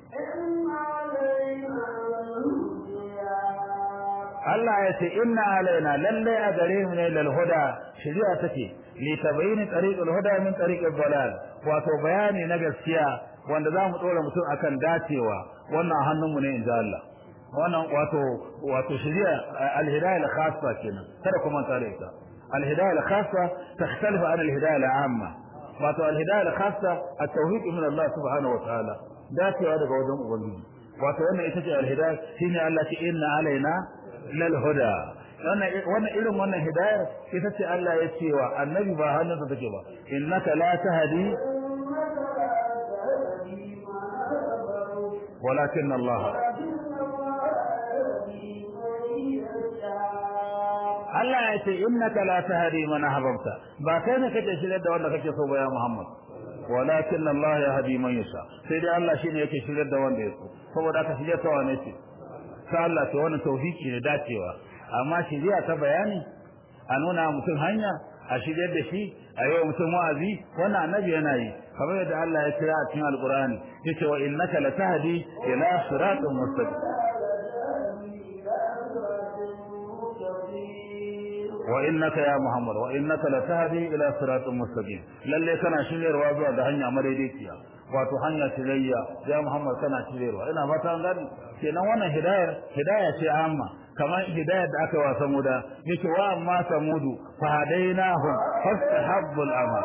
[SPEAKER 1] Allah ya ce inna alaina lalle a gare mu ne lal huda shari'a take li tabayyin tariqul huda min tariqil dalal wato bayani na gaskiya wanda zamu dora mutum akan dacewa wannan hannunmu ne inda Allah wannan wato wato shari'a al-hidayah al-khassa kenan kada kuma tare ita al-hidayah al-khassa takhtalifu an al-hidayah al-amma wato al-hidayah al-khassa at-tawfiq min Allah subhanahu wa ta'ala dacewa daga wajen ubangiji wato wannan ita ce al-hidayah shine Allah ce inna alaina lal huda wannan irin wannan hidayar ita ce Allah ya ce wa annabi ba hannunsa take ba innaka la tahdi walakin Allah Allah ya ce innaka la tahdi man ahbabta ba kai ne kake shirye da wanda kake so ba ya Muhammad walakin Allah yahdi man yasha sai dai Allah shine yake shirye da wanda ya so saboda ka shirye ta wane ce ta Allah ce wannan tawfiki ne dacewa amma shiriya ta bayani a nuna mutum hanya a shiryar da shi a yi wa mutum wa'azi wannan annabi yana yi kamar yadda Allah ya kira a cikin alqur'ani yace wa innaka latahdi ila siratin mustaqim wa innaka ya muhammad wa innaka latahdi ila siratin mustaqim lalle kana shiryarwa zuwa ga hanya madaidaiciya wato hanya shirayya ya muhammad kana shiryarwa ina fata an gani kenan wannan hidayar hidaya ce amma kamar hidayar da aka wa samuda yake wa amma samudu fa hadainahum fastahabbul ama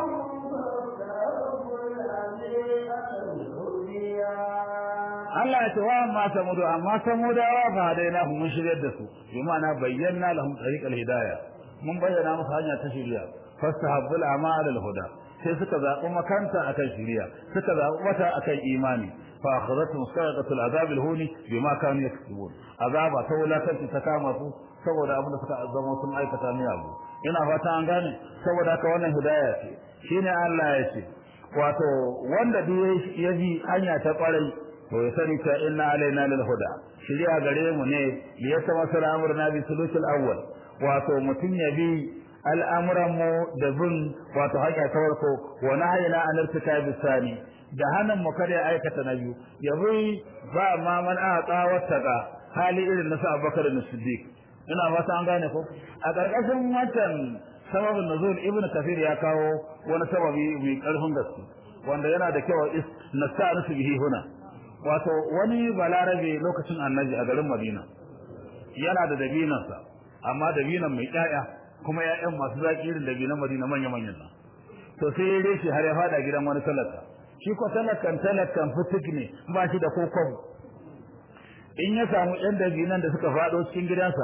[SPEAKER 1] Allah ya ce wa amma samudu amma samuda wa fa hadainahum mun shiryar da su bi ma'ana bayyana lahum tariqal hidayah mun bayyana musu hanya ta shiriya fastahabbul ama al huda sai suka zaɓi makanta akan shiriya suka zaɓi wata akan imani fa akhadhatuhum sa'iqatul azab al-huni bima kanu yaksubun azaba ta wulakanci ta kama su saboda abin da suka zama sun aikata ne abu ina fata an gane saboda haka wannan hidaya ce shine Allah ya ce wato wanda duk ya ji hanya ta kwarai to ya sani ta inna alaina lil huda shiriya gare mu ne ya sama sura amruna bi sulusul awwal wato mutun ya bi al'amuran mu da bin wato hanya ta farko wa nahayna an irtikabi sani da hanan mu kada ya aikata na biyu ya bi ba ma man aqa wattaqa hali irin na Abubakar da Siddiq ina fata an gane ko a karkashin wancan sababin nuzul ibn kafir ya kawo wani sababi mai karfin gaske wanda yana da kyau is nasta'rifu bihi huna wato wani balarabe lokacin annabi a garin Madina yana da dabinansa amma dabinan mai ƴaƴa kuma ƴaƴan masu zaki irin dabinan Madina manya manyan nan to sai ya reshe har ya fada gidan wani talaka shi ko talakan talakan fitik ne ba shi da kokon in ya samu ƴan dabinan da suka fado cikin gidansa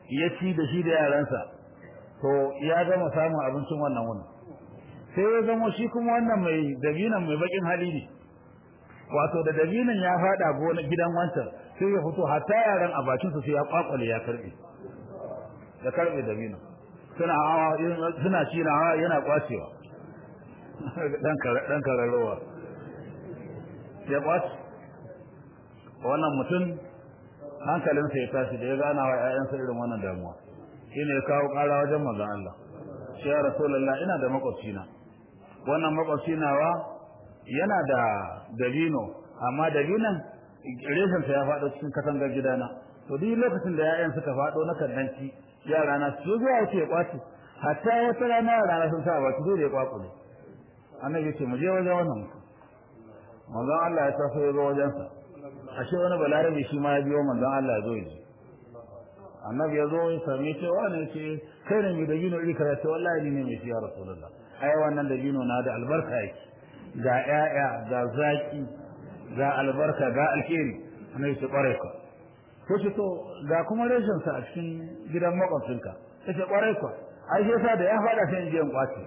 [SPEAKER 1] ya ci da shi da yaransa to ya gama samun abincin wannan wuni sai ya zama shi kuma wannan mai dabinan mai bakin hali ne wato da dabinan ya fada gona gidan wancan sai ya fito hatta yaran a bakin su sai ya kwakwale ya karbe ya karbe dabinan suna hawa suna ci na hawa yana kwacewa dan dan kararowa ya kwace wannan mutum hankalinsa ya tashi da ya gana wa ƴaƴansa irin wannan damuwa shine ya kawo ƙara wajen manzon Allah shi ya rasulullah ina da makwabcina wannan makwabci nawa yana da dabino amma dabinon reshensa ya faɗo cikin katangar gidana to duk lokacin da ƴaƴan suka faɗo na kaddanci yara na su zuwa yake ya kwace hatta wata rana yara na sun sa ba su da ya kwakule annabi ce mu je wajen wannan mutum manzon Allah ya taso ya zo wajensa ashe wani balarabe shi ma ya biyo manzon Allah ya zo ya ji annabi ya zo ya same shi wani ce kai ne mai dabino iri kaza ce wallahi ni ne mai shi ya rasulullah ai wannan dabino na da albarka yake ga ƴaƴa ga zaki ga albarka ga alheri annabi ce kware ka ko ce to ga kuma reshen sa a cikin gidan makwabcinka kace kware ka ai sai sa da ya fada sai in je in kwace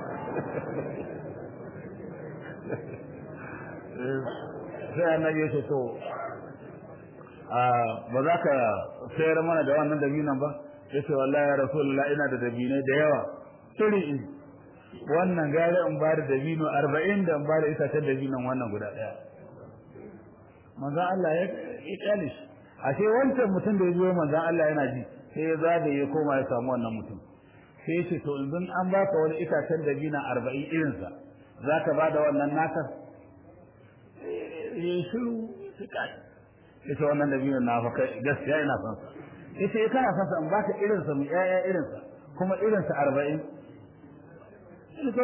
[SPEAKER 1] sai annabi ya ce to ba za ka sayar mana da wannan dabinan ba ya ce wallahi ya rasulullah ina da dabinai da yawa turi in wannan gare in ba da dabino arba'in da in ba da itacen dabinan wannan guda ɗaya manzan Allah ya ƙyale shi ashe wancan mutum da ya biyo manzan Allah yana ji sai ya zagaye ya koma ya samu wannan mutum sai ya ce to yanzu an baka wani itacen dabina arba'in irinsa za ka ba da wannan naka ya shiru su kai ita wannan dabino na fa kai gaskiya ina son sa ita ya kana son sa in baka irin sa mu yaya irin sa kuma irin sa 40 ito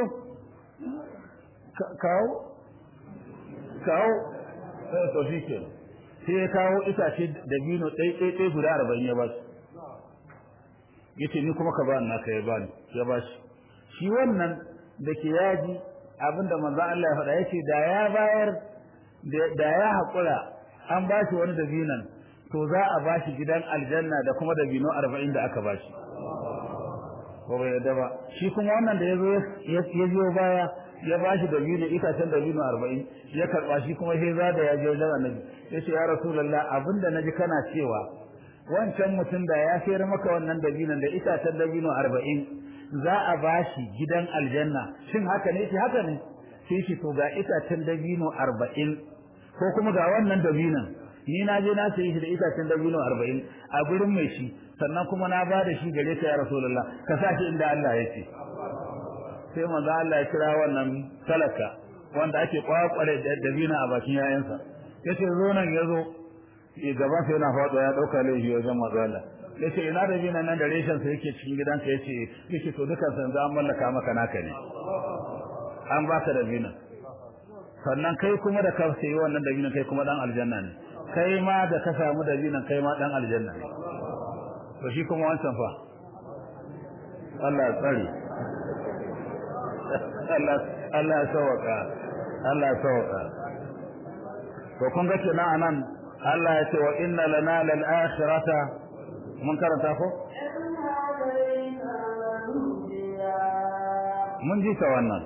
[SPEAKER 1] kawo kawo sai to shi ke sai ya kawo itace dabino ɗai ɗai ɗai guda 40 ya ba shi yace ni kuma ka ba ni naka ya ba ni ya ba shi shi wannan da ke yaji abinda manzo Allah ya faɗa yace da ya bayar da ya haƙura an ba shi wani dabinan to za a ba shi gidan aljanna da kuma dabino arba'in da aka ba shi ko bai yadda ba shi kuma wannan da ya zo ya biyo baya ya ba shi dabino itacen dabino arba'in ya karɓa shi kuma sai za da ya je wajen annabi ya ce ya rasulallah abinda na ji kana cewa wancan mutum da ya sayar maka wannan dabinon da itacen dabino arba'in za a ba shi gidan aljanna shin haka ne shi haka ne sai shi to ga itacen dabino arba'in ko kuma ga wannan dabinan ni na je na sayi shi da itacen dabino 40 a gurin mai shi sannan kuma na ba da shi gare ka ya rasulullah ka sa shi inda Allah ya ce sai manzo Allah ya kira wannan talaka wanda ake kwakware dabina a bakin yayansa yace zo nan yazo gaba sai yana faɗo ya dauka laifi wajen manzo Allah yace ina dabina nan da reshen sa yake cikin gidanka yace yace to dukan san za mallaka maka naka ne an baka dabina sannan kai kuma da ka sayi wannan dabinan kai kuma dan aljanna ne kai ma da ka samu dabinan kai ma dan aljanna ne to shi kuma wancan fa Allah ya tsare Allah Allah ya sauka Allah ya sauka to kun ga kenan anan Allah ya ce wa inna lana lal akhirata mun karanta ko mun ji ta wannan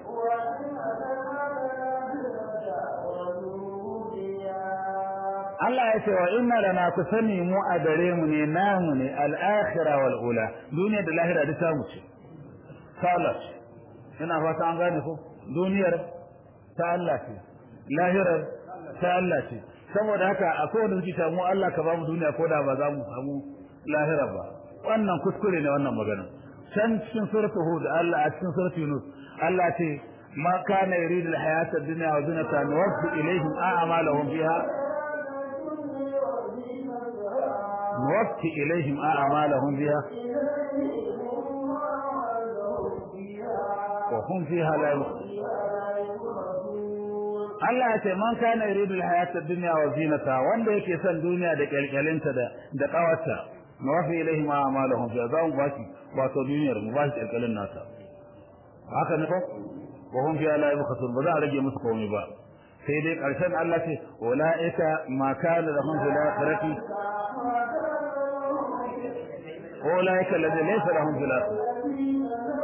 [SPEAKER 1] Allah ya ce wa inna lana ku sani mu a gare mu ne namu ne al-akhira wal ula duniya da lahira duk ta mu ce salat ina fata an gane ko duniyar ta Allah ce lahirar ta Allah ce saboda haka a kowane zuciya mu Allah ka ba mu duniya ko da ba za mu samu lahira ba wannan kuskure ne wannan magana can cikin suratul hud Allah a cikin suratul yunus Allah ce ma kana yuridu al-hayata ad-dunya wa zinata nuwaffi ilayhim a'malahum fiha نوفي إليهم أعمالهم بها وهم فيها لا Allah ya ce man kana yuridu al-hayata ad-dunya wa zinata wanda yake son duniya da kalkalinta da da kawarta mawafi ilaihi ma amaluhum fa za mu bashi wato duniyar mu bashi kalkalin nata haka ne ko wa hum fiha la yabkhasun ba za a rage musu komai ba sai dai karshen Allah ce ulaika ma kana lahum fil akhirati ulaika alladhina laysa lahum fil akhirah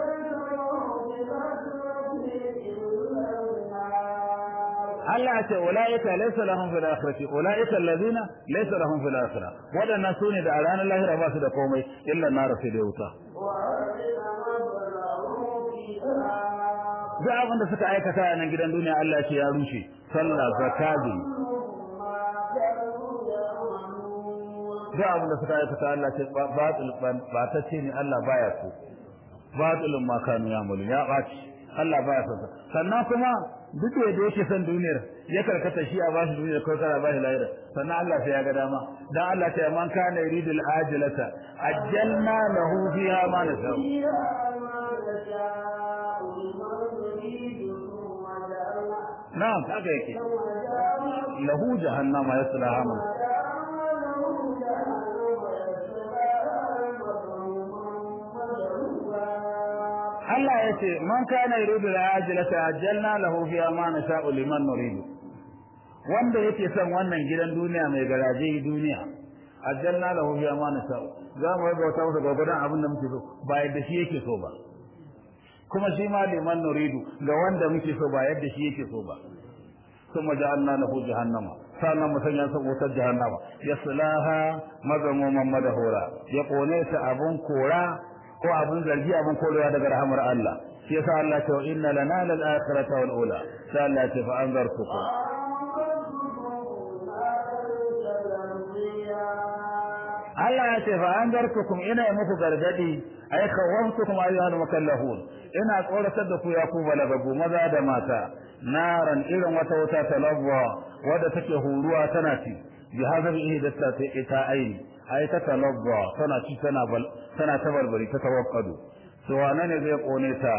[SPEAKER 1] Allah ya ce ulaika laysa lahum fil akhirati ulaika alladhina laysa lahum fil akhirah wadannan sune da a ranar lahira ba su da komai illa nar sai da wuta duk abin da suka aikata a nan gidan duniya Allah ya ce ya rushe sallah zakati duk abin da suka aikata Allah ce batil ba ta ce ne Allah baya so batilun ma kanu ya'malu ya baci Allah baya so sannan kuma duk da yake son duniyar ya karkata shi a bashi duniyar ko kara bashi lahira sannan Allah sai ya ga dama dan Allah ta man kana yuridul ajilata ajjalna lahu fiha ma nasha'u na'am haka yake lahu jahannama yaslaha man Allah ya ce man kana yuridu al-ajilata ajjalna lahu fiha ma nasha'u liman nuridu wanda yake son wannan gidan duniya mai garaje duniya ajjalna lahu fiha ma nasha'u za mu ga wata masa gwagwadon abin da muke so ba yadda shi yake so ba kuma shi ma liman nuridu ga wanda muke so ba yadda shi yake so ba kuma ja'alna lahu jahannama sannan mu sanya sa wutar jahannama yaslaha mazamuman madahura ya kone ta abun kora ko abun zargi abun korewa daga rahamar Allah shi yasa Allah ce wa inna lana lal akhirata wal ula sai Allah ce fa anzartukum Allah ya ce fa anzartukum ina muku gargadi ay khawaftukum ayyuhal mukallafun ina tsoratar da ku ya ku balagagu maza da mata naran irin wata wuta talabwa wadda take huruwa tana ci bi hadar ihdatta ta ita aini ai ta talabwa tana ci tana bal tana tabarbari ta tawakkadu to wane ne zai kone ta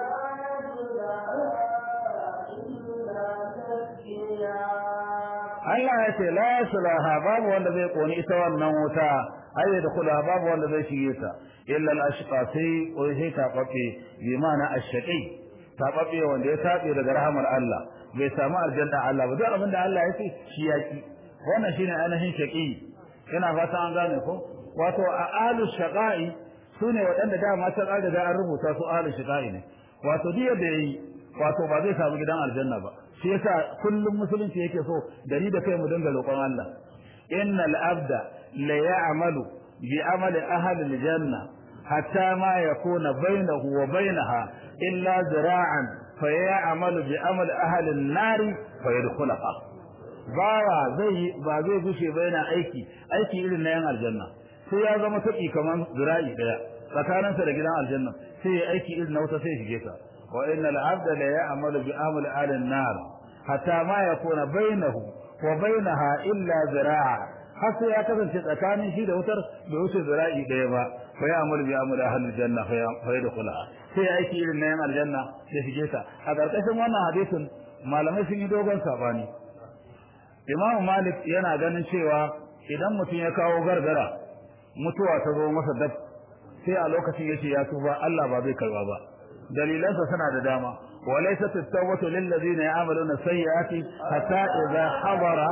[SPEAKER 1] Allah ya ce la yaslaha babu wanda zai kone ita wannan wuta ai da kula babu wanda zai shige ta illa al-ashqa sai ko sai ta babe bi ma'ana ash-shaqi ta babe wanda ya tabe daga rahamar Allah bai samu aljanna Allah ba duk abinda Allah ya ce shi yaki wannan shine ainihin shaqi ina fata an gane ko wato a alu shaqai sune waɗanda dama ta ƙara da an rubuta su alu shaqai ne wato diya da yi wato ba zai samu gidan aljanna ba shi yasa kullum musulunci yake so da ni da kai mu dinga roƙon Allah innal abda la ya'malu bi amali ahli aljanna hatta ma yakuna bainahu wa bainaha illa zira'an fa ya'malu bi amali ahli an-nari fa yadkhulaha bawa zai ba zai gushe ba yana aiki aiki irin na yan aljanna sai ya zama tabi kaman zira'i daya tsakaninsa da gidan aljanna sai ya aiki irin na wuta sai shige ta wa innal abda la ya'malu bi amali ahli an-nar hatta ma yakuna bainahu wa bainaha illa zira'a har sai ya kasance tsakanin shi da wutar bai wuce zira'i daya ba fa ya'malu bi amali ahli al-janna fa yadkhulaha sai ya aiki irin na yan aljanna sai shige ta a karkashin wannan hadisin malamai sun yi dogon sabani Imam Malik yana ganin cewa idan mutum ya kawo gargara mutuwa ta zo masa dab sai a lokacin yace ya tuba Allah ba zai karba ba dalilansa suna da dama walaysat at-tawbatu lil ladina ya'maluna sayyi'ati hatta idha hadara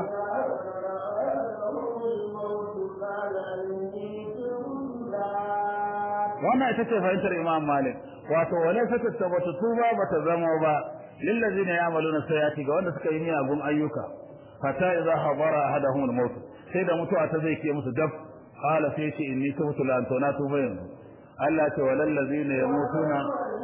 [SPEAKER 1] wannan ita ce fahimtar Imam Malik wato walaysat at-tawbatu tuba bata zama ba lil ladina ya'maluna sayyi'ati ga wanda suka yi miyagun ayyuka hatta idza habara ahaduhum al-maut sai da mutuwa ta zai ke musu dab qala sai ce inni tubtu la antona tuba yanzu Allah ce walal ladina yamutuna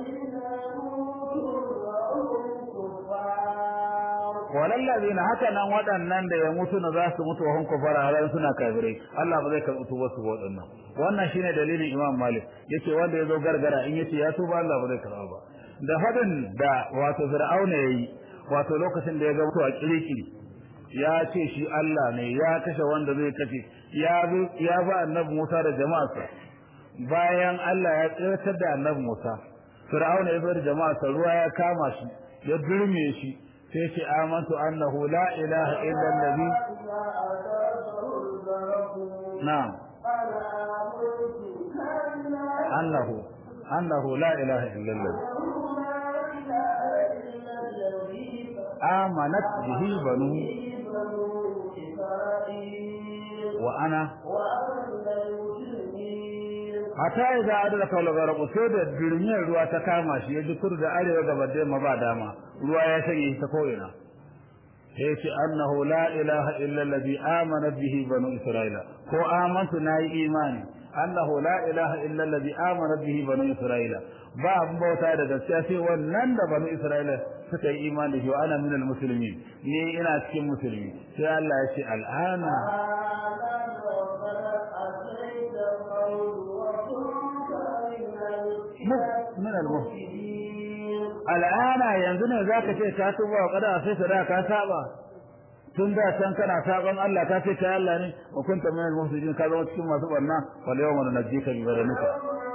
[SPEAKER 1] walal ladina haka nan waɗannan da ya mutu na za su mutu hun kufara har suna kafirai Allah ba zai karɓi tuba su waɗannan wannan shine dalilin Imam Malik yace wanda ya zo gargara in yace ya tuba Allah ba zai karɓa ba da hadin da wato Fir'auna yayi wato lokacin da ya ga mutuwa kirikiri ya ce shi Allah ne ya kashe wanda zai kashe ya ya ba annabi Musa da jama'arsa bayan Allah ya tsirtar da annabi Musa Fir'auna ya bar jama'arsa ruwa ya kama shi ya durme shi sai ce amantu annahu la ilaha illa allazi na'am annahu annahu la ilaha illa allazi amanat bihi banu وأنا hatta idza adala kawla garabu sai da dirmiyar ruwa ta kama shi ya ji kudu da arewa gaba da yamma ba dama ruwa ya shanye shi ta ko'ina sai ce annahu la ilaha illa alladhi amana bihi banu isra'ila ko amantu nayi imani annahu la ilaha illa alladhi amana bihi banu isra'ila ba abin bauta da gaskiya sai wannan da banu isra'ila suka yi imani shi wa ana minal muslimin ni ina cikin musulmi sai Allah ya ce al'ana min al-mufsidin al'ana yanzu ne zaka ce ka tuba wa kada sai sada ka saba tun da can kana saban Allah ka ce ta Allah ne wa kunta min al-mufsidin ka zama cikin masu barna wal yawma nunajjika bi badanika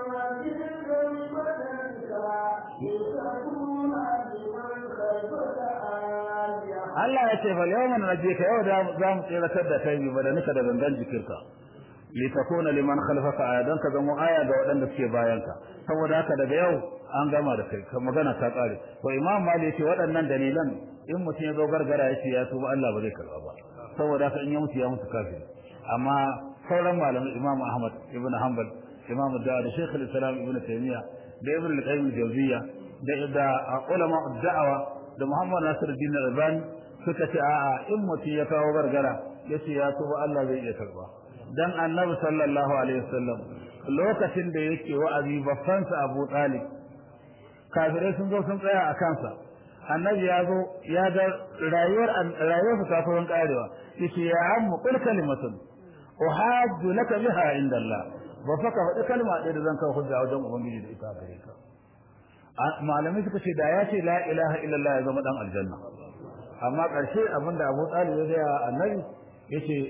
[SPEAKER 1] Allah ya ce fal yawma nunajjika yau da za mu tsiratar da kai bi badanika da gangan jikinka litakuna liman khalfaka ayadan ka zama aya ga waɗanda suke bayanka saboda haka daga yau an gama da kai magana ta kare to imam mali yace waɗannan dalilan in mutum ya zo gargara yace ya tuba Allah ba zai karba ba saboda haka in ya mutu ya mutu kafiri amma sauran malamai imam ahmad ibn hanbal imam da da shaykh al-islam ibn taymiya da ibn al-qayyim al-jawziyya da da ulama ad-da'wa da muhammad nasiruddin al-albani suka ce a'a in mutum ya kawo gargara yace ya tuba Allah zai iya karba dan annabi sallallahu alaihi wasallam lokacin da yake wa'azi babbansa Abu Talib kafirai sun zo sun tsaya a kansa annabi ya zo ya ga rayuwar rayuwar ta kurin karewa yace ya ammu qul kalimatun uhajju laka biha inda Allah ba fa ka faɗi kalma ɗaya da zan kawo hujja wajen ubangiji da ita gare ka malamai suka ce da ya ce la ilaha illallah ya zama dan aljanna amma ƙarshe abinda Abu Talib ya ga annabi yace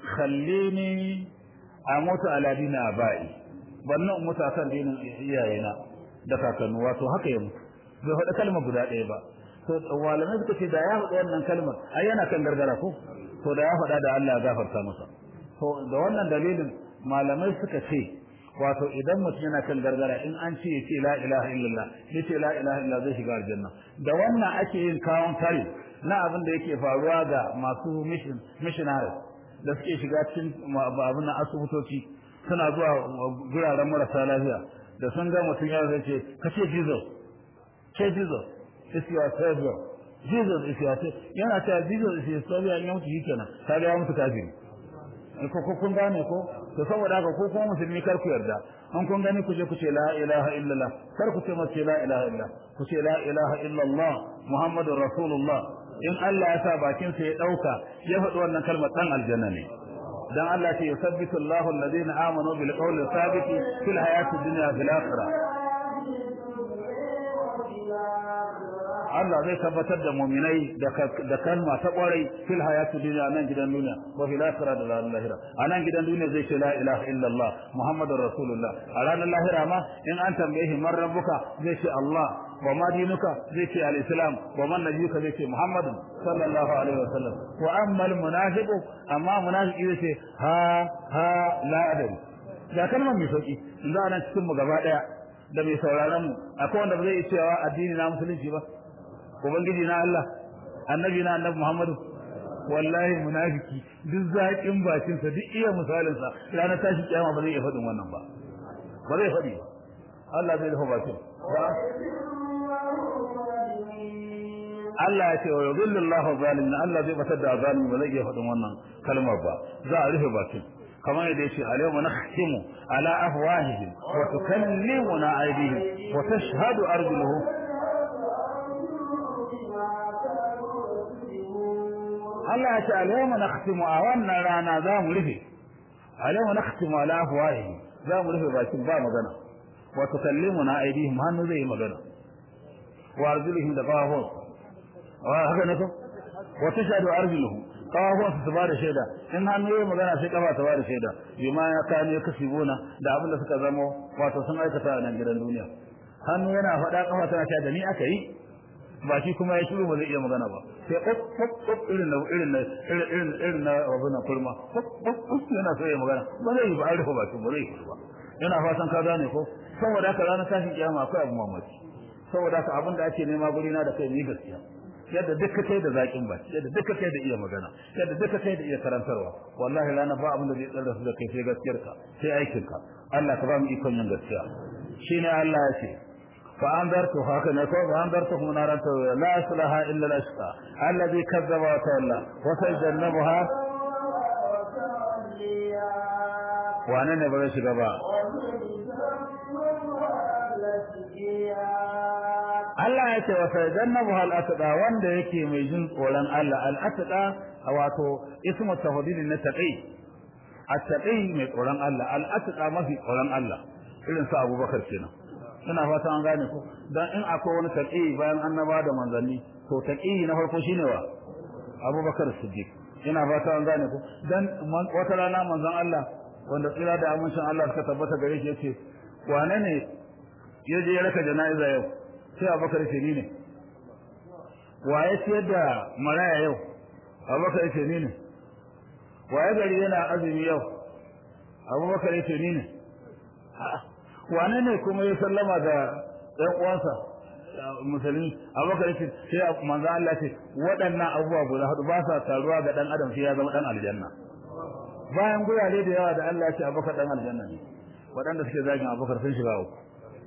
[SPEAKER 1] khallini amutu ala dini abai wannan mutu akan dinin iyayena da kakannu wato haka ya mutu bai faɗa kalmar guda ɗaya ba to malamai suka ce da ya faɗa wannan kalmar ai yana kan gargara ko to da ya faɗa da Allah ya gafarta masa to da wannan dalilin malamai suka ce wato idan mutum yana kan gargara in an ce ya ce la ilaha illallah ya ce la ilaha illallah zai shiga aljanna da wannan ake yin kawon kare na abin da yake faruwa ga masu mission missionaries da suke shiga cikin abin na asibitoci suna zuwa guraren marasa lafiya da sun ga mutum ya zai ce ka ce Jesus ce Jesus is your savior Jesus is your savior yana cewa Jesus is your savior in ya mutu shi kenan ka ga ya mutu kafiri ko ko kun gane ko to saboda haka ko kuma musulmi kar ku yarda an kun gani ku je ku ce la ilaha illallah kar ku ce mace la ilaha illallah ku ce la ilaha illallah muhammadur rasulullah in Allah ya sa bakin sa ya dauka ya faɗi wannan kalmar dan aljanna ne dan Allah ce yusabbitu Allahu alladhina amanu bil qawli thabiti fil hayati dunya fil akhirah Allah zai tabbatar da mu'minai da kalma ta kwarai fil hayati dunya nan gidan duniya wa fil akhirah da ranar lahira a nan gidan duniya zai ce la ilaha illallah muhammadur rasulullah a ranar lahira ma in an tambaye shi man rabbuka zai ce Allah wa ma dinuka zai ce al-islam wa man nabiyuka zai ce muhammad sallallahu alaihi wasallam wa amma al-munafiqu amma munafiki zai ce ha ha la adari da kalmar mai sauki inda anan cikin mu gaba daya da mai sauraron mu akwai wanda ba zai iya cewa addini na musulunci ba ubangiji na Allah annabi na annabi Muhammadu wallahi munafiki duk zakin bakin sa duk iya misalin sa ranar tashi kiyama ba zai iya faɗin wannan ba ba zai faɗi ba Allah zai rufe bakin Allah ya ce wa yudhillu Allahu zalimin Allah zai batar da zalimi ba zai iya faɗin wannan kalmar ba za a rufe bakin kamar yadda yace alayhi nakhtimu ala afwahihim wa tukallimuna aydihim wa tashhadu arjuluhum Allah ya ce alayhi nakhtimu a wannan rana za mu rufe alayhi nakhtimu ala afwahihim za mu rufe bakin ba magana wa tukallimuna aydihim hannu zai yi magana wa arjuluhum da qawahum wa haka ne ko wa tashhadu arjuluhum qawahum su ba da shaida in hannu yayi magana sai kafa ta ba da shaida bima ya kane kasibuna da abin da suka zamo wato sun aikata a nan gidan duniya hannu yana faɗa kafa tana cewa da ni aka yi ba shi kuma ya shiru ba zai iya magana ba sai kop kop kop irin na irin na irin irin na abu na kurma kop kop kop yana so ya magana ba zai yi ba an rufe bakin ba zai yi ba yana fatan ka gane ko saboda haka ranar tashin kiyama akwai abu mamaki saboda haka abin da ake nema guri na da kai ni gaskiya yadda duka kai da zakin baki yadda duka kai da iya magana yadda duka kai da iya karantarwa wallahi rana ba abin da zai tsara su da kai sai gaskiyar ka sai aikin ka Allah ka ba mu ikon yin gaskiya shine Allah ya ce fa anzartu haka ne ko fa anzartu hum naran ta la aslaha illa al-ashqa alladhi kazzaba wa tawalla wa sayyidannaha wane ne ba zai shiga ba Allah ya ce wa sayyidannahu al-atqa wanda yake mai jin tsoron Allah al-atqa wato ismu tafdil na taqi at-taqi mai tsoron Allah al-atqa mafi tsoron Allah irin sa Abubakar kenan ina fata an gane ko dan in akwai wani taqi bayan annaba da manzanni to taqi na farko shine wa Abubakar Siddiq ina fata an gane ko dan wata rana manzon Allah wanda tsira da amincin Allah suka tabbata gare shi yace wane ne yaje ya raka jana'iza yau sai abubakar ce ni ne waye ciyar da maraya yau abubakar ce ni ne waye gari yana azumi yau abubakar ce ni ne wane ne kuma ya sallama da ɗan uwansa musulmi abubakar ce sai manzo Allah ce waɗannan abubuwa guda hudu ba sa taruwa ga ɗan adam sai ya zama ɗan aljanna bayan gurare da yawa da Allah ya ce abubakar ɗan aljanna ne waɗanda suke zagin abubakar sun shiga uku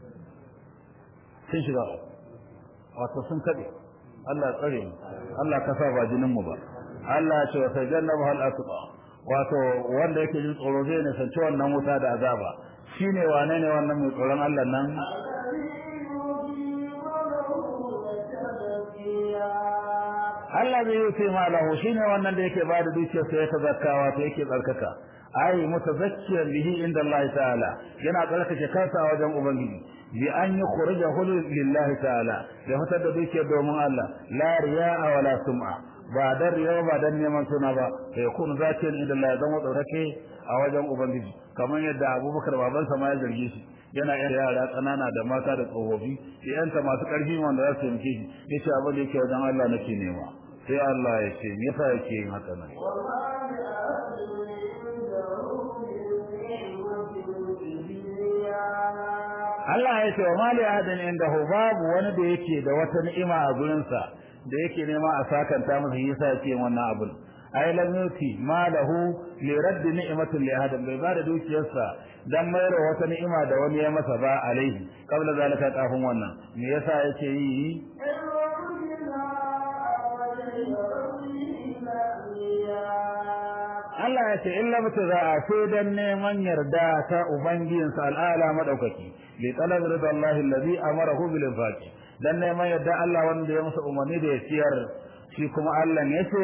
[SPEAKER 1] sun shiga wato sun kaɗe Allah tsare mu Allah ka sa ba jinin mu ba Allah ya ce wa sajannabu hal asqa wato wanda yake jin tsoro zai ne sanci wannan wuta da azaba shine wane ne wannan mai tsoron Allah nan Allah zai yi ma lahu shine wannan da yake bada dukiyar sa ya tazakka wato yake tsarkaka ai mutazakkiyan bihi inda Allah ta'ala yana tsarkake kansa wajen ubangiji bi an yukhrijahu lillahi ta'ala ya fitar da dukiyar domin Allah la riya'a wala sum'a ba dan riya ba dan neman suna ba sai kun zakiyan inda Allah zan tsarkake a wajen ubangiji kamar yadda Abubakar babansa ma ya zarge shi yana yan yara kanana da mata da tsofaffi yanta masu karfi wanda za su yanke shi yace abin da yake wajen Allah nake nema sai Allah ya ce me yasa yake yin haka nan Allah ya ce wa mali ahadin indahu babu wani da yake da wata ni'ima a gurinsa da yake nema a sakanta masa yasa yake wannan abun ai lam yuti malahu li radd ni'matin li ahadin bai bada dukiyarsa dan mayar wata ni'ima da wani ya masa ba alaihi kabla zalika kafin wannan me yasa yake yi Allah ya ce illa mutaza'a sai dan neman yarda ta ubangijinsa al'ala madaukaki li talab ridallahi allazi amarahu bil infaqi dan neman yarda Allah wanda ya masa umarni da ya ciyar shi kuma Allah ne ce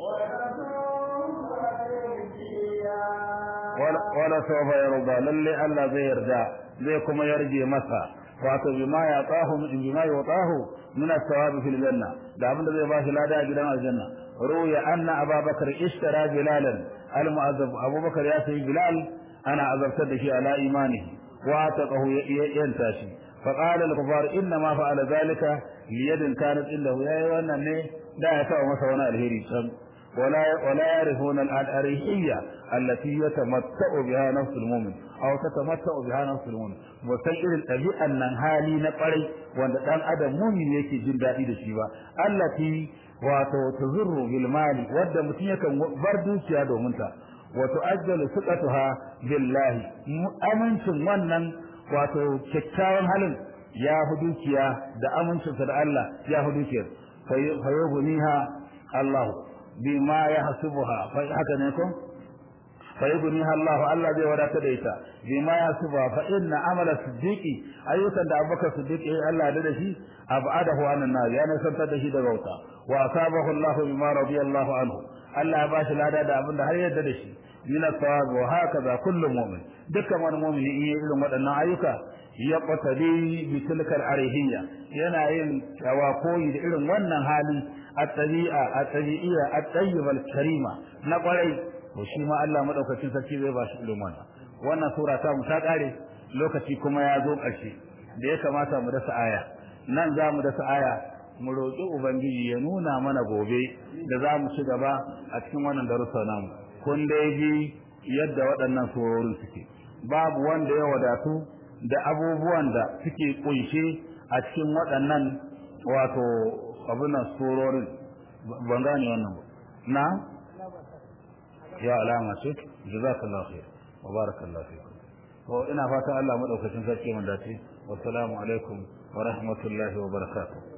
[SPEAKER 1] wala sawfa yarda lalle Allah zai yarda zai kuma yarje masa wato bima ya tahu bima ya tahu min as-sawabi fil janna da abinda zai bashi lada a gidan aljanna ruya anna ababakar ishtara bilalan al-mu'azzab abubakar ya sayi bilal ana azabtar da shi ala imanihi wa taqahu yanta shi fa qala al-kufar inna ma fa'ala zalika liyadin kanat indahu yayi wannan ne da ya taɓa masa wani alheri can ولا ولا يعرفون الأريحية التي يتمتع بها نفس المؤمن أو تتمتع بها نفس المؤمن وسيء الطبيعة أن هالي نقري وأن دان أدم مؤمن يكي جن دائي دشيبا التي wato tuzurru bil mali wadda mutum yakan bar dukiya domin ta wato ajjalu suqatuha billahi amincin wannan wato kyakkyawan halin ya fi dukiya da amincinsa da Allah ya fi dukiyar fayyubuniha Allah bima yahsubuha fa haka ne ko fayyubuniha Allah Allah zai wadata da ita bima yahsubuha fa inna amala siddiqi ayyukan da Abubakar Siddiqi Allah da shi abadahu anan nar ya nasantar da shi daga wuta wa asabahu Allah bima radiyallahu anhu Allah ya bashi lada da abin da har yadda da shi min as-sawab wa hakaza kullu mu'min dukkan wani mu'mini in yi irin waɗannan ayyuka ya qatali bi tilkal arihiyya yana yin tawakoyi da irin wannan hali at-tabi'a at-tabi'iyya at-tayyiba al-karima na kwarai to shi ma Allah madaukakin sarki zai bashi irin wannan wannan sura ta mu ta kare lokaci kuma ya zo ƙarshe da ya kamata mu dasa aya nan za mu dasa aya mu roƙi ubangiji ya nuna mana gobe da za mu ci gaba a cikin wannan darussa namu kun dai ji yadda waɗannan surorin suke babu wanda ya wadatu da abubuwan da suke kunshe a cikin waɗannan wato abin nan surorin ban gane wannan ba na ya alama ce jazakallahu khair wa barakallahu fikum to ina fatan Allah madaukakin sarki mun dace wassalamu alaikum wa rahmatullahi wa barakatuh